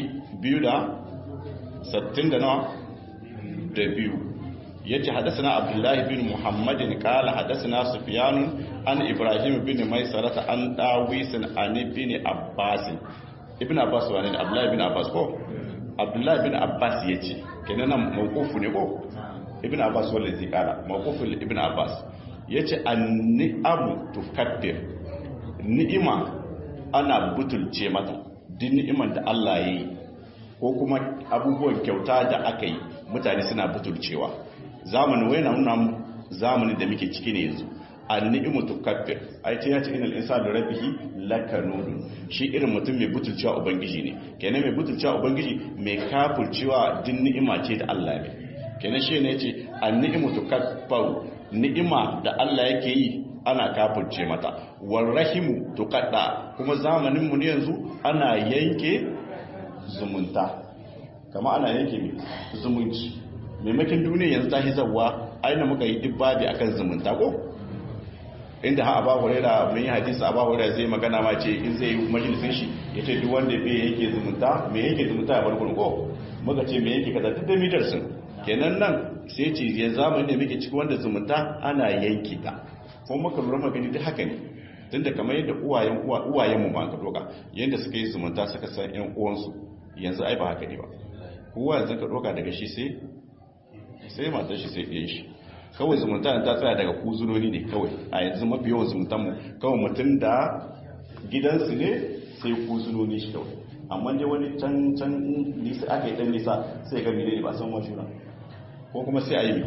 260 da nawa da biyu yace hadathana abdullahi bin muhammadin qala hadathana sufyan an ibrahim bin maisarata an dawisin an ibn abbas ibn abbas wani abdullahi bin abbas ko abdullahi bin abbas yace kenan nan mawqufu ne ko ibn abbas wanda zai kala mawqufu ibn abbas yace an-ni'amu tukabbir ni'ima ana butulce mata duk ni'iman da Allah ya yi ko kuma abubuwan kyauta da aka yi mutane suna butulcewa zamanin wai na nuna zamanin da muke ciki ne yanzu an-ni'imu tukabbir ai ce ya ce inal insanu rabbihi lakanun shi irin mutum mai butulcewa ubangiji ne kenan mai butulcewa ubangiji mai kafurcewa din ni'ima ce da Allah ne kenan shi ne yace an-ni'imu tukabbaru ni'ima da Allah yake yi ana kafurce mata warrahimu tuqadda kuma zamanin mu ne yanzu ana yanke zumunta kama ana yanke mai zumunci maimakin duniya yanzu ta hizawa aina muka yi duk babi akan zumunta ko inda ha aba huraira mun yi hadisi aba huraira zai magana ma ce in zai yi majalisin shi ya ce duk wanda bai yake zumunta me yake zumunta ya bar gurin ko muka ce me yake kaza duk da midar sun kenan nan sai ce ya zamani da muke ciki wanda zumunta ana yanki ta ko muka lura magani duk haka ne tunda kamar yadda uwayen uwayen mu ma ka doka yanda suka yi zumunta suka san ƴan uwansu yanzu ai ba haka ne ba kowa yanzu ka doka daga shi sai sai matar shi sai ɗiyan shi kawai zumunta ta tsaya daga kuzunoni ne kawai a yanzu mafi yawan zumuntan mu kawai mutum da gidansu ne sai kuzunoni shi kawai amma dai wani can can nisa aka yi dan nisa sai ga mene ne ba san wajuna ko kuma sai a yi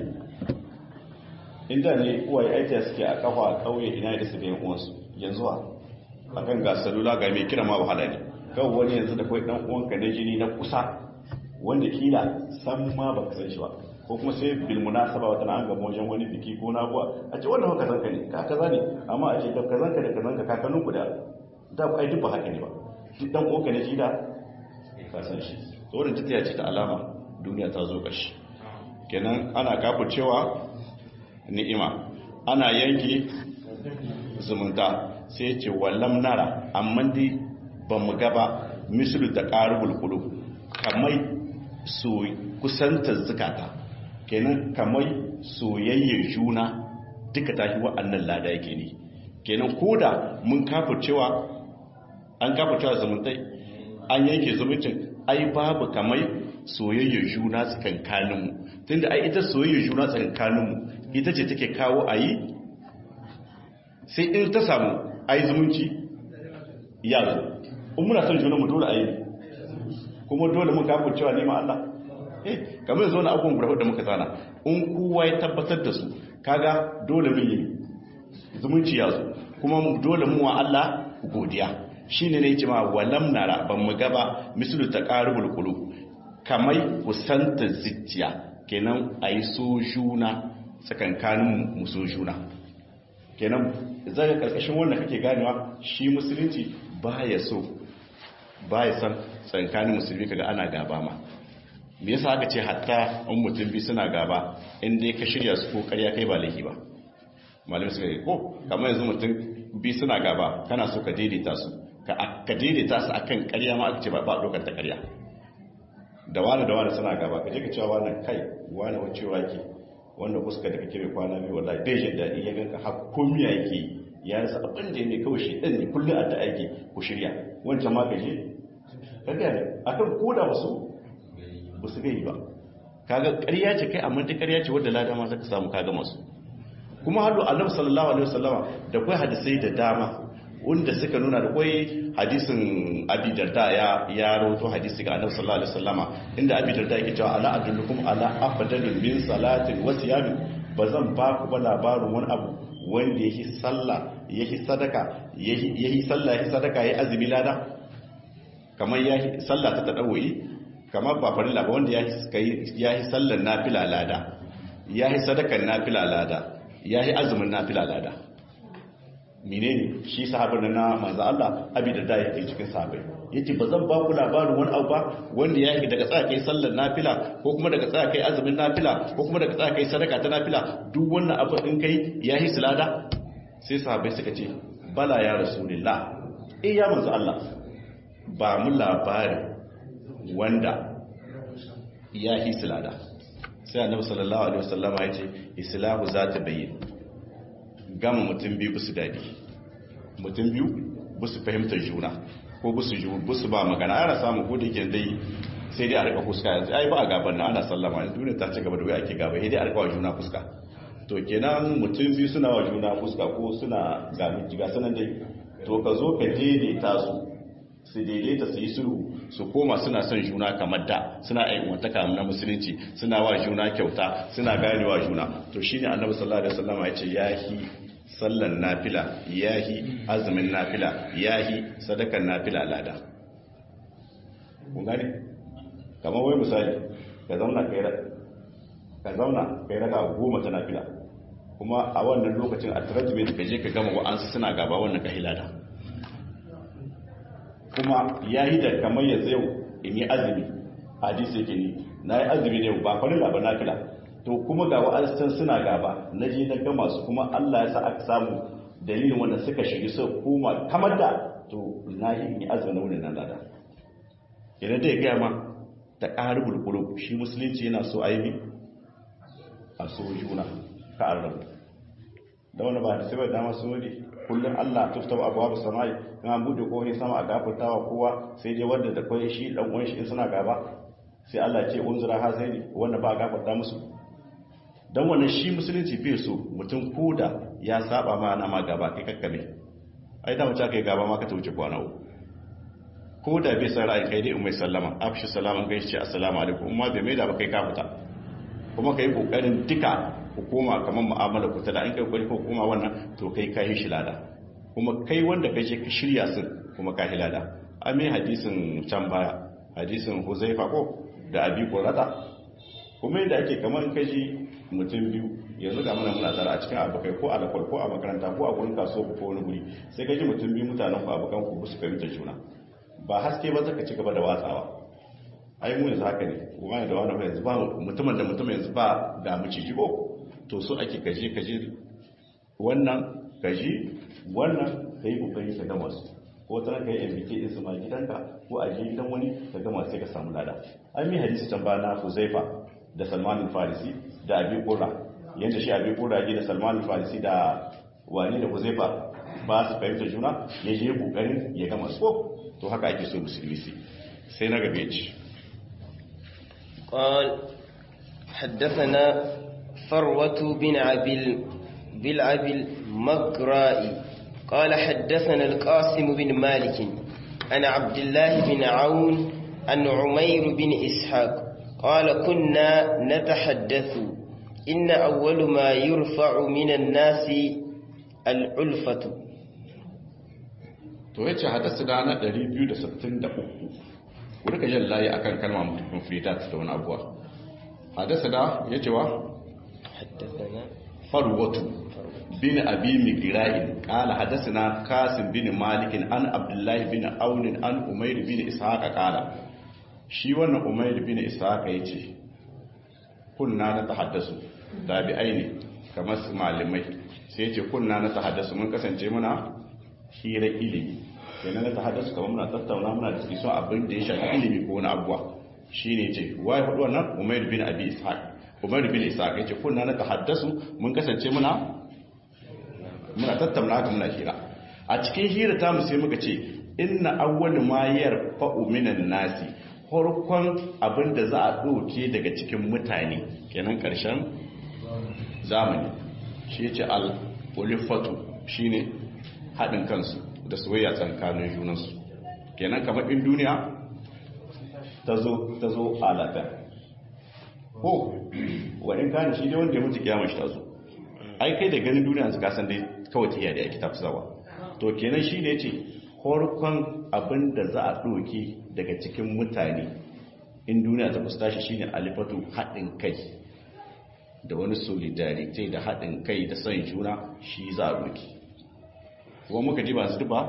inda ne uwaye aiki suke a kafa a kauye ina da su bayan uwansu yanzu a akan ga salula ga mai kira ma wahala ne kawai wani yanzu da kawai dan uwanka na jini na kusa wanda kila san ma ba ka san shi ba ko kuma sai bil munasaba wata na an gaba wajen wani biki ko na kuwa a ce wannan haka zanka ne ka kaza ne amma a ce da kazanka da kazanka kakannin ku da da ai duk ba haka ne ba duk dan uwanka na jini da ka san shi tsoron ta ce ta alama duniya ta zo ƙarshe kenan ana kafa cewa ni'ima ana yanki zumunta sai ce wallam nara amma dai ba mu gaba mislu da ƙarubul kulu kamai so kusantar zukata kenan kamai soyayyar juna duka tashi wa'annan lada yake ne kenan koda mun kafa cewa an kafa cewa zumuntai an yanke zumuncin ai babu kamai soyayyar juna tsakankaninmu tunda ai ita soyayyar juna tsakankaninmu ita ce take kawo a yi sai in ta samu a yi zumunci ya zo in muna son juna mu dole a yi kuma dole mun kafin cewa nema Allah eh kamar zo na abubuwan guda da muka tsana in kowa ya tabbatar da su kaga dole mun yi zumunci ya zo kuma dole mu wa Allah godiya shine ne ce ma walam nara ban mu gaba mislu taqarubul qulub kamai kusanta zuciya kenan ayi so juna tsakankanin mu so juna kenan zaka karkashin wannan kake ganewa shi musulunci baya so baya san tsakankanin musulmi kaga ana gaba ma me yasa aka ce hatta in mutum bi suna gaba in dai ka shirya su ko ƙarya kai ba laifi ba malam suka yi ko kamar yanzu mutum bi suna gaba kana so ka daidaita su ka daidaita su akan ƙarya ma aka ce ba ba dokar ta ƙarya da wani da wani suna gaba ka je ka cewa wani kai wani wacewa ke wanda fuska da kake mai kwana biyu wallahi bai jin daɗi ya ganka har komiya yake ya rasa abin da ne kawai shi ɗan ne kullum a ta aiki ku shirya wancan ma ka je ka gane akan koda ba su ba su gai ba kaga ƙarya ce kai amma ta ƙarya ce wadda lada ma zaka samu kaga masu kuma halu annabi sallallahu alaihi wasallama da kai hadisai da dama wanda suka nuna da kai hadisin abi darda ya ya rawato hadisi ga annabi sallallahu alaihi wasallama inda abi darda yake cewa ala adullukum ala afdalin min salatin wa siyamin bazan ba ku ba labarin wani abu wanda yake sallah yake sadaka yake sallah yake sadaka yake azumi lada kamar yake sallah ta tadawi kamar ba farilla ba wanda ya yi sallar nafila lada ya yi sadakar nafila lada ya yi azumin nafila lada menene shi sahabar na manzo Allah abi da da yake cikin sahabai yace ba zan ba ku labarin wani abu ba wanda ya yi daga tsaya kai sallar nafila ko kuma daga tsaya kai azumin nafila ko kuma daga tsaya kai sadaka ta nafila duk wannan abu in kai ya yi lada sai sahabai suka ce bala ya rasulullah eh ya manzo Allah ba mu labarin wanda ya yi silada sai annabi sallallahu alaihi wasallama ya ce islahu za ta bayyana gama mutum biyu busu dadi mutum biyu busu fahimtar juna ko busu ju busu ba magana ana samu ko da yake dai sai dai a rika fuska yanzu ai ba a gaban nan ana sallama yanzu duniya ta ci gaba da wai ake gaba sai dai a rika wa juna fuska to kenan mutum biyu suna wa juna fuska ko suna ga ga sanan dai to ka zo ka daidaita su su daidaita su yi sulhu su koma suna son juna kamar da suna aiwantaka na musulunci suna wa juna kyauta suna gane wa juna to shine annabi sallallahu alaihi wasallam ya ce yahi sallan nafila yahi azumin nafila yahi sadakan nafila lada kun gane kamar wai misali ka zauna kai ka zauna kai raka goma ta nafila kuma a wannan lokacin a tarajime ka je ka gama wa'ansu suna gaba wannan ka hilada kuma ya yi da kamar yanzu yau in yi azumi hadisi yake ni na yi azumi ne ba farilla ba nafila to kuma ga wa'azistan suna gaba na je na gama su kuma Allah ya sa aka samu dalilin wanda suka shigi suka koma kamar da to na yi azumin wurin nan lada idan da ya gaya ma ta ƙari bulbulu shi musulunci yana so aibi a so juna ka an rabu da wani ba da sai ba dama su wani kullum allah tufta ba abuwa samai in an buɗe kowane sama a gafartawa kowa sai dai wanda da kwai shi ɗan uwan shi in suna gaba sai allah ce unzura ha sai ne wanda ba a gafarta musu don wannan shi musulunci bai so mutum koda ya saba ma na ma gaba kai kakkame ai da mace kai gaba ma ka ta wuce kwana uku ko da bai san ra'ayin kai dai in mai sallama afshi salaman gaishe ce assalamu alaikum amma bai mai da ba kai ka fita kuma kai kokarin duka hukuma kamar mu'amala ku ta da in kai kokari ko hukuma wannan to kai ka yi shi lada kuma kai wanda kai je ka shirya sun kuma ka yi lada amin hadisin can baya hadisin huzaifa ko da abi qurata kuma yadda ake kamar in kaji mutum biyu yanzu ga mana muna tara a cikin abokai ko alakwal ko a makaranta ko a gurin kasuwa ko wani guri sai kaji mutum biyu mutanen ku abokan ku su fahimta juna ba haske ba zaka ci gaba da watsawa ai mu yanzu haka ne kuma da wani yanzu ba mutumin da mutum yanzu ba ga mu ciki ko to so ake kaje kaje wannan kaji wannan kai kokari ka gama su ko tana kai MBK din su ma gidanka ko a je gidan wani ka gama sai ka samu lada ai mi hadisi can ba na Huzaifa da Salman al-Farisi da Abi Qurra yanda shi Abi Qurra ya da Salman al-Farisi da wani da Huzaifa ba su fahimta juna ya je kokarin ya gama su to haka ake so musulmi su sai na gabe ci قال حدثنا فروة بن عبل بالعبل مقرائي قال حدثنا القاسم بن مالك عن عبد الله بن عون عن عمير بن إسحاق قال كنا نتحدث إن أول ما يرفع من الناس العلفة to yace hadasa da na 263 ku rika yin layi akan kalma mutum fridat da wani abuwa hadasa da yace wa حدثنا farwatu bin abi migra'in qala hadathana qasim bin malik an abdullah bin aun an umayr bin ishaq qala shi wannan umayr bin ishaq yace kunna na tahaddasu tabi'ai ne kamar su malamai sai yace kunna na tahaddasu mun kasance muna hira ilimi kenan na tahaddasu kamar muna tattauna muna discussion abin da ya shafi ilimi ko wani abuwa shine yace wai hudu wannan umayr bin abi ishaq umayr bin ishaq yace kunna na tahaddasu mun kasance muna muna tattauna haka muna hira a cikin hira ta mu sai muka ce inna awwal ma yarfa'u minan nasi farkon abinda za a doke daga cikin mutane kenan karshen zamani shi yace al ulifatu shine hadin kansu da soyayya tsakanin junansu kenan kamar in duniya ta zo ta zo alata ko wadin kana shi dai wanda ya mutu kiyama shi ta zo ai kai da ganin duniya su kasan dai kawai ta yadda ake tafsawa to kenan shi ne ce horkon abin da za a ɗoke daga cikin mutane in duniya ta fusta shi shine alifatu haɗin kai da wani solidarity da haɗin kai da son juna shi za a ɗoke kuma muka ji ba su ba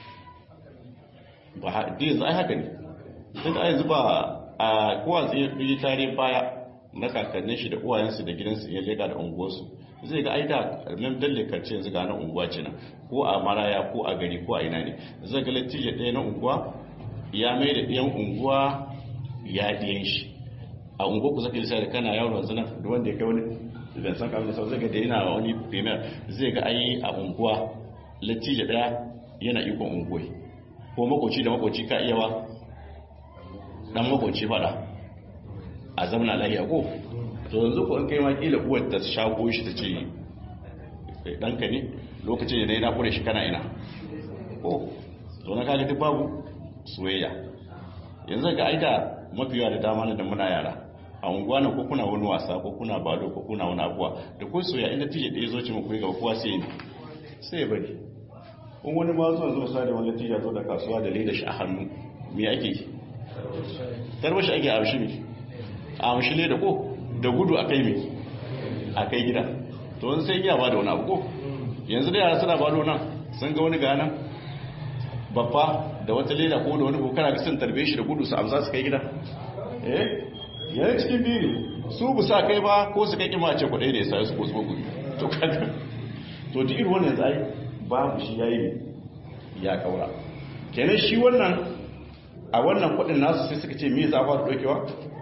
ba haɗe za a haka ne duk a yanzu ba a kowa zai yi tare baya na kakannin shi da uwayensu da gidansu ya leka da unguwarsu zai ga aida nan dalle karce yanzu ga nan unguwa ce nan ko a maraya ko a gari ko a ina ne zai ga latije ɗaya na unguwa ya mai da ɗayan unguwa ya ɗiyan shi a unguwa ku zaka lissa da kana yawon wanzu nan da wanda ya kai wani da san kamar sau zai ga da yana wani premier zai ga ayi a unguwa latije ɗaya yana ikon unguwa ko makoci da makoci ka iya wa dan makoci fada a zamana lahiya ko to yanzu ko in kai ma kila uwar ta shago shi ta ce ɗanka ne lokacin da na kure shi kana ina ko to na kaga duk babu soyayya yanzu ga aida mafi yawa da dama da muna yara a unguwa na ko kuna wani wasa ko kuna balo ko kuna wani abuwa da ko soyayya inda tije ɗaya zo ce mu kuyi gaba kowa sai ne sai ya bari in wani ma zuwa zuwa sa da wani tija zo da kasuwa da leda shi a hannu me ake yi tarbashi ake a shi ne a mashi leda ko da gudu a kai mai a kai gida to wani sai iya ba da wani abu ko yanzu da yara suna balo nan sun ga wani ganan babba da wata leda ko da wani kokara ga sun tarbe shi da gudu su amsa su kai gida eh yana cikin biyu ne su bu sa kai ba ko su kai kima ce kudai da ya sa su ko su gudu to kaga to duk irin wannan zai babu shi yayi ne ya kaura kenan shi wannan a wannan kudin nasu sai suka ce me za a fara dokewa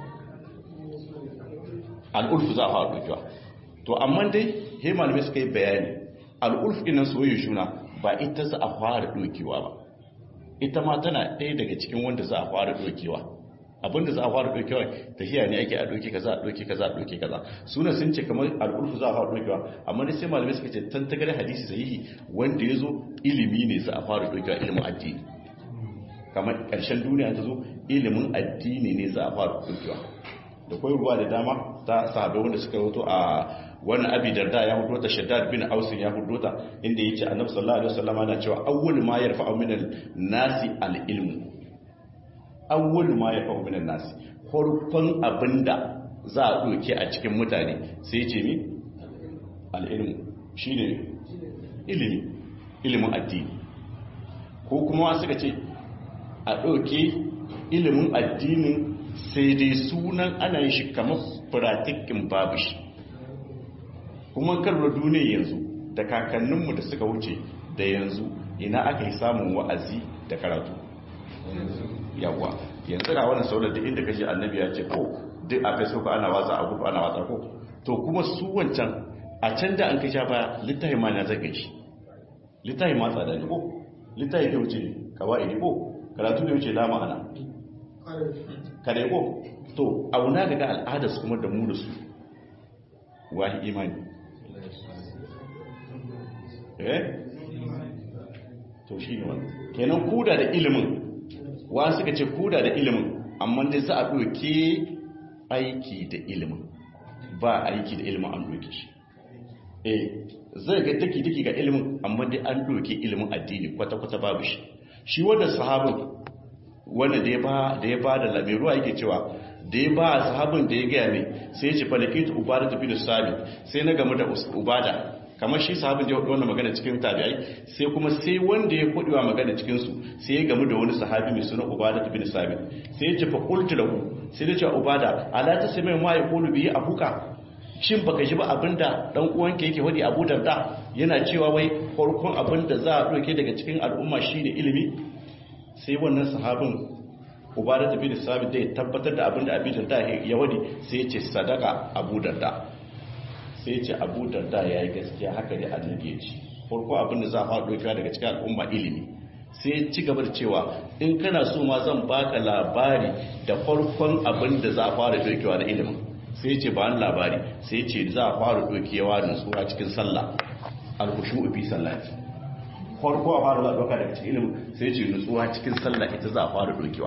al'ulfu za a fara dokewa to amma dai he malamai suka yi bayani al'ulfu ɗinan soyayya shuna ba ita za a fara dokewa ba ita ma tana ɗaya daga cikin wanda za a fara dokewa abinda za a fara dokewa tafiya ne ake a doke kaza a doke kaza a doke kaza suna sun ce kamar al'ulfu za a fara dokewa amma dai sai malamai suka ce tantagar hadisi sahihi wanda ya zo ilimi ne za a fara dokewa ilimin addini kamar ƙarshen duniya ta zo ilimin addini ne za a fara dokewa da kwai ruwa da dama ta sahabai wanda suka wato a wani abi darda ya hudu ta shaddad bin ausin ya hudu ta inda ya ce annabi sallallahu alaihi wasallam na cewa awwal ma yarfa'u min nasi al-ilmu awwal ma yarfa'u min nasi farkon abinda za a doke a cikin mutane sai ce ni al-ilmu shine ilimi ilimin addini ko kuma suka ce a doke ilimin addinin sai dai sunan ana yin shi kamar firatikin babu shi kuma karbar duniya yanzu da kakanninmu da suka wuce da yanzu ina aka yi samun wa'azi da karatu yawa yanzu na wannan saular da inda kashi annabi ya ce ko duk a facebook ana watsa a gudu ana watsa ko to kuma su wancan a can da an kasha ba littafi ma na zaga shi littafi ma tsada ne ko littafi ke wuce kawai ne ko karatu ne wuce lama ana kare ko to auna daga al'adarsu kuma da mu da su wahi imani eh to shi ne wannan kenan kuda da ilimin wa suka ce kuda da ilimin amma dai za a ɗauke aiki da ilimin ba aiki da ilimin an ɗauke shi eh zai ga daki-daki ga ilimin amma dai an ɗauke ilimin addini kwata-kwata babu shi shi wanda sahabin wanda da ya ba da ya ba da lamiruwa yake cewa da ya ba sahabin da ya gaya mai sai ya ce falakitu ubada tafi da sami sai na gamu da ubada kamar shi sahabin ya wannan magana cikin tabi'ai sai kuma sai wanda ya kudewa magana cikin su sai ya gamu da wani sahabi mai suna ubada tafi da sami sai ya ce fa qultu lahu sai ya ce ubada ala ta sai mai ma ya qulu bi abuka shin baka ji ba abinda dan uwanka yake wadi Abu Darda yana cewa wai farkon abinda za a doke daga cikin al'umma shine ilimi sai wannan sahabin ubada tafi da sabi da ya tabbatar da abinda abin darda ya wadi sai ya ce sadaka abu darda sai ya ce abu darda ya yi gaskiya haka ne annabi ya ce farko abinda za a fara dokiwa daga cikin al'umma ilimi sai ya ci gaba da cewa in kana so ma zan baka labari da farkon abinda za a fara dokiwa na ilimin sai ya ce ba ni labari sai ya ce za a fara dokewa nutsuwa cikin sallah alkushu fi sallati farko a fara zaɓa daga cikin ilimin sai ce nutsuwa cikin sallah ita za a fara dokewa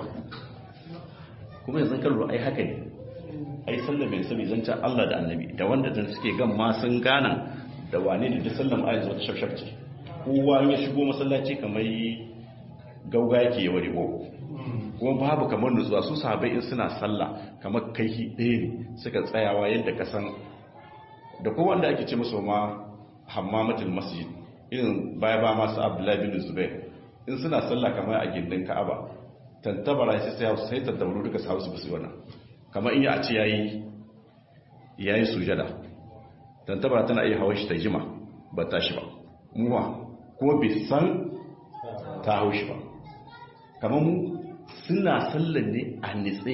kuma yanzu kan ai haka ne ai sallah mai sani zan Allah da annabi da wanda dan suke gan ma sun gana da wane ne da sallah ai zuwa shafshaf ce kowa ya shigo masallaci kamar gauga yake ya wari ko kuma babu kamar nutsuwa su sahabbai in suna sallah kamar kai ɗaya ne suka tsayawa yadda ka san da kowa wanda ake ce musu ma hammamatul masjid irin baya ba masu abdullahi bin zubair in suna sallah kamar a gindin ka'aba tantabara sai sai sai tantabaru duka su hausu bisu wannan kamar in ya a ce yayi yayi sujada tantabara tana iya hawa shi ta jima ba ta shi ba muwa kuma bai san ta hau shi ba kamar mu suna sallan ne a nitse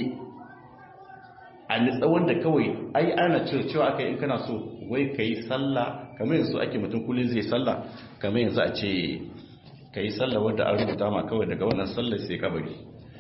a nitsa wanda kawai ai ana cewa aka in kana so wai ka yi sallah kamar yanzu ake mutum kullum zai sallah kamar yanzu a ce ka yi sallah wadda an rubuta ma kawai daga wannan sallah sai kabari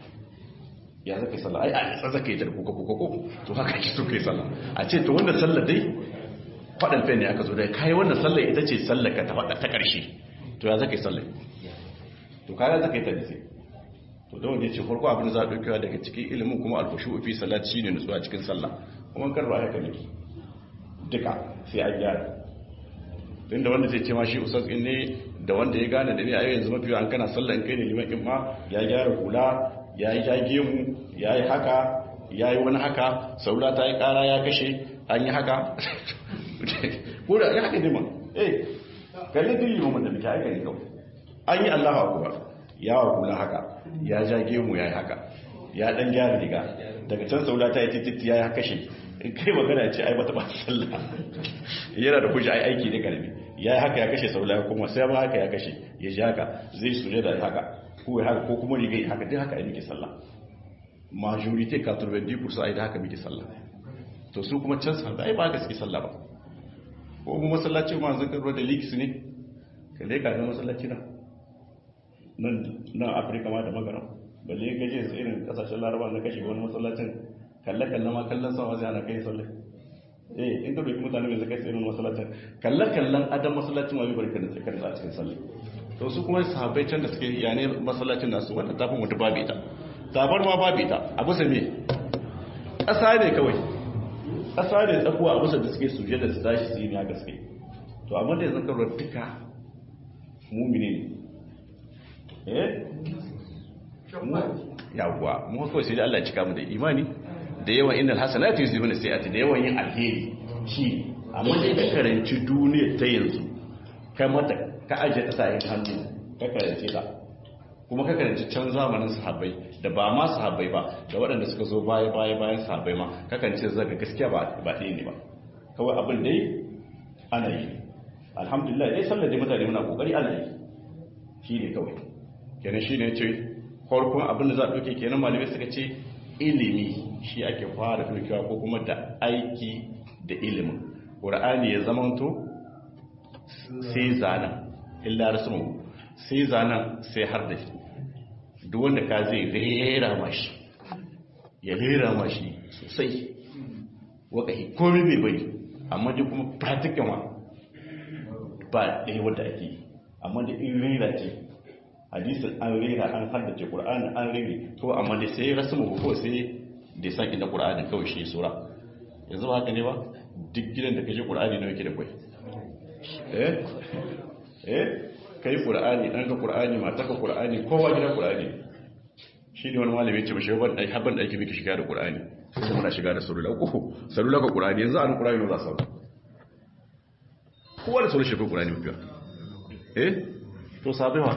ya zaka yi sallah ai a nitsa zaka yi tarko ko ko to haka ki so ka yi sallah a ce to wannan sallah dai faɗan fen ne aka zo da kai wannan sallah ita ce sallah ka ta faɗa ta ƙarshe to ya zaka yi sallah to kaya zaka yi ta nitse to da wanda ya ce farko abin da za a ɗaukewa daga cikin ilimin kuma alkushu fi salat shine nutsuwa cikin sallah kuma kan ba haka ne duka sai an gyara inda wanda zai ce ma shi usas in ne da wanda ya gane da ne a yanzu mafi an kana sallah in kai ne liman in ma ya gyara hula ya yi jage mu ya yi haka ya yi wani haka saura ta yi kara ya kashe an yi haka ko da ya haka ne ma eh kalli duk liman da muke haka ne kawai an yi allahu akubar ya wa hula haka ya jage mu ya yi haka ya dan gyara riga daga can saura ta yi titi ya kashe in kai magana ce ai bata ba sallah yana da kuji ai aiki ne karami ya yi haka ya kashe saula ya kuma sai ba haka ya kashe ya ji haka zai suje da haka ko ya haka ko kuma riga ya haka duk haka ya muke sallah majority 90% ai da haka muke sallah to su kuma can sa ai ba haka suke sallah ba ko mu masallaci ma zan karo da leaks ne ka dai ka ga masallaci na nan nan Afirka ma da magana balle gaje su irin kasashen Laraba na kashe wani masallacin kalle kalle ma kallon sama zai ana kai sallah eh in ka doki mutane mai zakai irin masallacin kalle kallon adam masallacin ma bai barka da tsakar a cikin sallah to su kuma sahabbai can da suke yane masallacin nasu wanda tafin wata babu ita tabar ma babu ita a bisa me ƙasa ne kawai ƙasa ne tsakuwa a bisa da suke suje da su tashi su yi ne haka suke to amma da yanzu karuwar duka mumini ne eh yawwa mu kawai sai da Allah ya cika mu da imani da yawan innal hasanatu yuzhibuna sayyi'ati da yawan yin alheri shi amma dai ka karanci duniyar ta yanzu kai mata ka aje ta sa hannu ka karanci ta kuma ka karanci can zamanin sahabbai da ba ma sahabbai ba da waɗanda suka zo baya baya bayan sahabbai ma ka karanci zaga gaskiya ba ba ɗaya ne ba kawai abin dai ana yi alhamdulillah dai sallar da mutane muna kokari ana yi shi ne kawai kenan shi ne ce farkon abin da za a ɗauke kenan malamai suka ce ilimi shi ake fara ɗaukewa ko kuma da aiki da ilimin ƙura'ani ya zamanto sai zanen illa rasmu sai zanen sai har da duk wanda ka zai rera mashi ya rera mashi sosai wakahi komi bai bari amma duk kuma practical ma ba ɗaya wadda ake yi amma da in rera ce hadisin an rera an haddace ƙura'ani an rere to amma da sai rasmu ko sai da san inda ƙura'ani kawai shi sura yanzu ba haka ne ba duk gidan da ka ji ƙura'ani na yake da kwai eh eh kai ƙura'ani ɗan ka ƙura'ani mata ka ƙura'ani kowa gida ƙura'ani shi ne wani malami ce mashi ban ɗaki haban ɗaki miki shiga da ƙura'ani sai muna shiga da sarula uku sarula ka ƙura'ani yanzu an ƙura'ani ne za su kowa da sarula shirka ƙura'ani mafiya eh to sabewa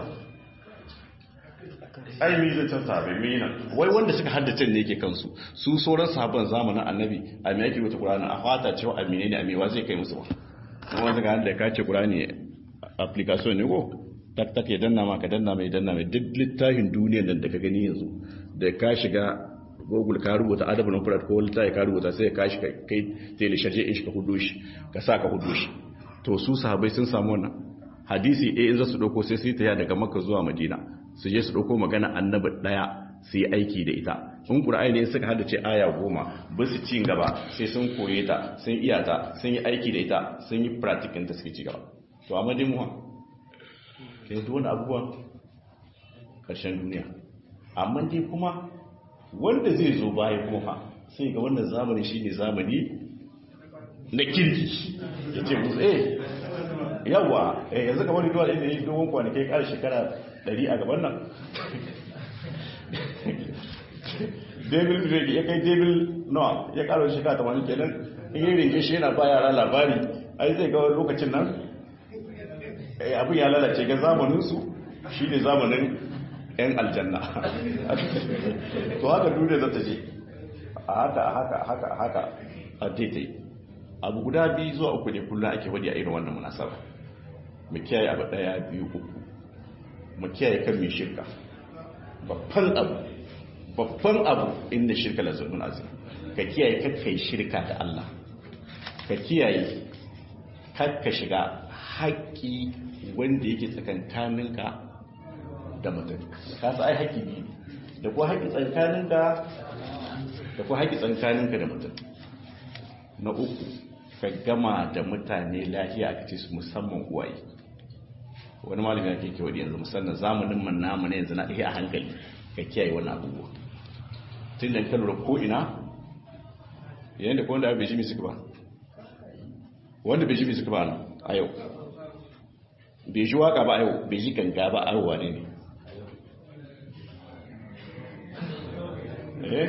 ai mi zai can sabe mi nan wai wanda suka haddace ne yake kansu su sauran sahabban zamanin annabi a me yake wata qur'ani a fata cewa amine ne amewa zai kai musu ba kuma wanda ga da ka ce qur'ani application ne ko tak tak ya danna ma ka danna mai danna mai duk littafin duniyar nan da ka gani yanzu da ka shiga google ka rubuta adabul mufrad ko littafi ka rubuta sai ka shi kai tele sharje in shi ka hudo shi ka sa ka hudo shi to su sahabbai sun samu wannan hadisi eh in za su dauko sai su yi ta daga makka zuwa madina su je su ɗauko magana annabi ɗaya su yi aiki da ita in ƙura'ai ne suka haddace aya goma ba su ci gaba sai sun koye ta sun iya ta sun yi aiki da ita sun yi pratikin ta suke ci gaba to amma dai muwa ke yi wani abubuwan ƙarshen duniya amma dai kuma wanda zai zo baya kuma sai ga wannan zamani shi ne zamani na kirki ya ce musu eh yawa yanzu kamar wani duwa da yi dogon kwanakai ƙar shekara ɗari a gaban nan david drake ya kai david noah ya karo shi kata wani kenan in yi rinke shi yana ba yara labari ai zai ga lokacin nan abin ya lalace ga zamaninsu shi ne zamanin 'yan aljanna to haka duniya za ta je a haka a haka a haka a haka a daidai abu guda biyu zuwa uku ne kullum ake wadi a irin wannan munasaba mu kiyaye abu daya biyu uku mu kiyaye kan mai shirka babban abu babban abu inda shirka la zulmun azim ka kiyaye kakkai shirka da Allah ka kiyaye kakka shiga haƙƙi wanda yake tsakankaninka da mutum ka sa ai haƙƙi biyu da kuwa haƙƙi tsakankaninka da kuwa haƙƙi tsakankaninka da mutum na uku ka gama da mutane lafiya aka ce su musamman uwaye wani malami ake kewa da yanzu musamman zamanin man namu ne yanzu na iya hankali ka kiyaye wani abubuwa tun da kan ko ina yayin da ko wanda bai ji suka ba wanda bai ji suka ba nan a yau bai ji waka ba a yau bai ji ganga ba a yau ne ne eh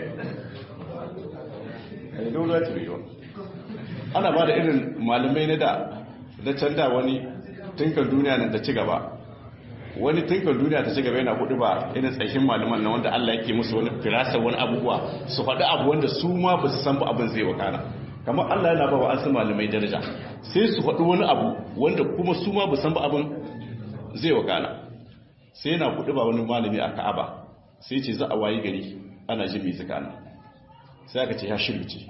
eh dole ya tabi ana ba da irin malamai na da da canda wani tunkan duniya nan ta ci gaba wani tunkan duniya ta ci gaba yana hudu ba irin tsakin malaman na wanda Allah yake musu wani firasa wani abubuwa su faɗi abu wanda su ma ba su san ba abin zai wakana kamar Allah yana ba wa an malamai daraja sai su faɗi wani abu wanda kuma su ma san ba abin zai wakana sai yana kuɗi ba wani malami a ka'aba sai ce za a wayi gari ana jin mai zikana sai aka ce ya shirce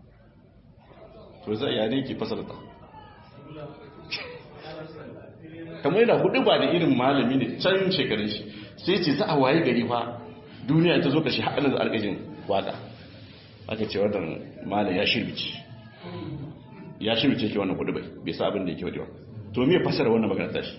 to za a yare ke fasarta kamar yana hudu ba da irin malami ne can shekarun shi sai ce za a waye gari fa duniya ta zo kashi haɗanin da alƙajin waka aka ce wannan malam ya shirbici ya shirbice ke wannan hudu bai bai sa abin da yake wadewa to me fasara wannan magana tashi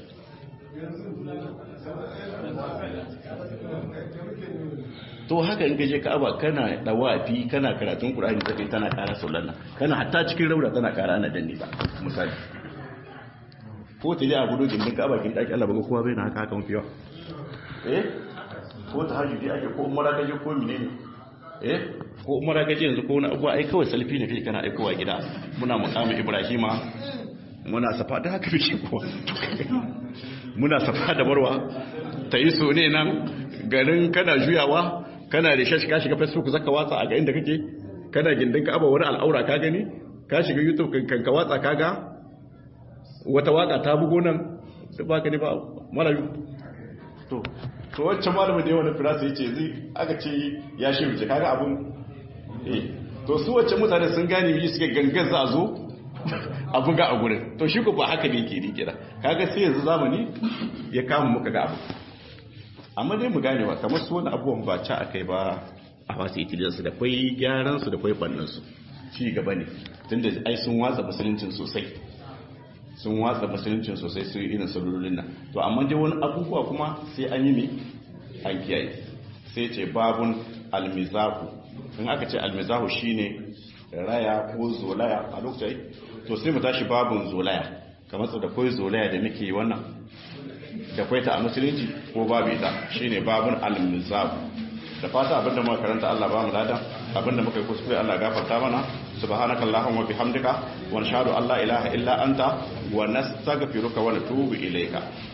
to haka in gaje ka'aba kana dawafi kana karatun qur'ani take tana ƙara saulan kana hatta cikin raura tana ƙara ana danne ba misali ko ta yi a gudu gindin ka bakin ɗaki Allah baga kowa bai na haka haka mafi yawa eh ko ta hajji ake ko umara gaje ko mine ne eh ko umara gaje yanzu ko wani abuwa ai kawai salfi ne kai kana aikowa gida muna mukamin ibrahima muna safa da haka fice kowa muna safa da barwa ta yi so ne nan garin kana juyawa kana da shashi ka shiga facebook zaka watsa a ga inda kake kana gindin ka aba wani al'aura ka gani ka shiga youtube kan ka watsa ka ga wata waka ta bugo nan da baka ne ba malayu to to wacce malamin da yawan firasa yace zai aka ce ya shi wuce kaga abun eh to su wacce mutane sun gane miji suke gangan za a zo a buga a gurin to shi ko ba haka ne yake ni kira kaga sai yanzu zamani ya kama muka ga abu amma dai mu gane ba kamar su wani abubuwan ba ca akai ba a wasu itiliyansu da kwai gyaran su da kwai bannan su ci gaba ne tunda ai sun watsa musuluncin sosai sun watsa musuluncin sosai su irin salolin nan to amma dai wani abubuwa kuma sai an yi ne an kiyaye sai ce babun almizahu in aka ce almizahu shine raya ko zolaya a lokacin to sai mu tashi babun zolaya kamar da koi zolaya da muke wannan da kwai ta a musulunci ko babu ita shine babun almizahu da fata abinda muka karanta Allah ba mu ladan abinda muka yi kuskure Allah gafarta mana subhanaka allahumma bihamdika wa nashhadu an la ilaha illa anta wa nastaghfiruka wa natubu ilayka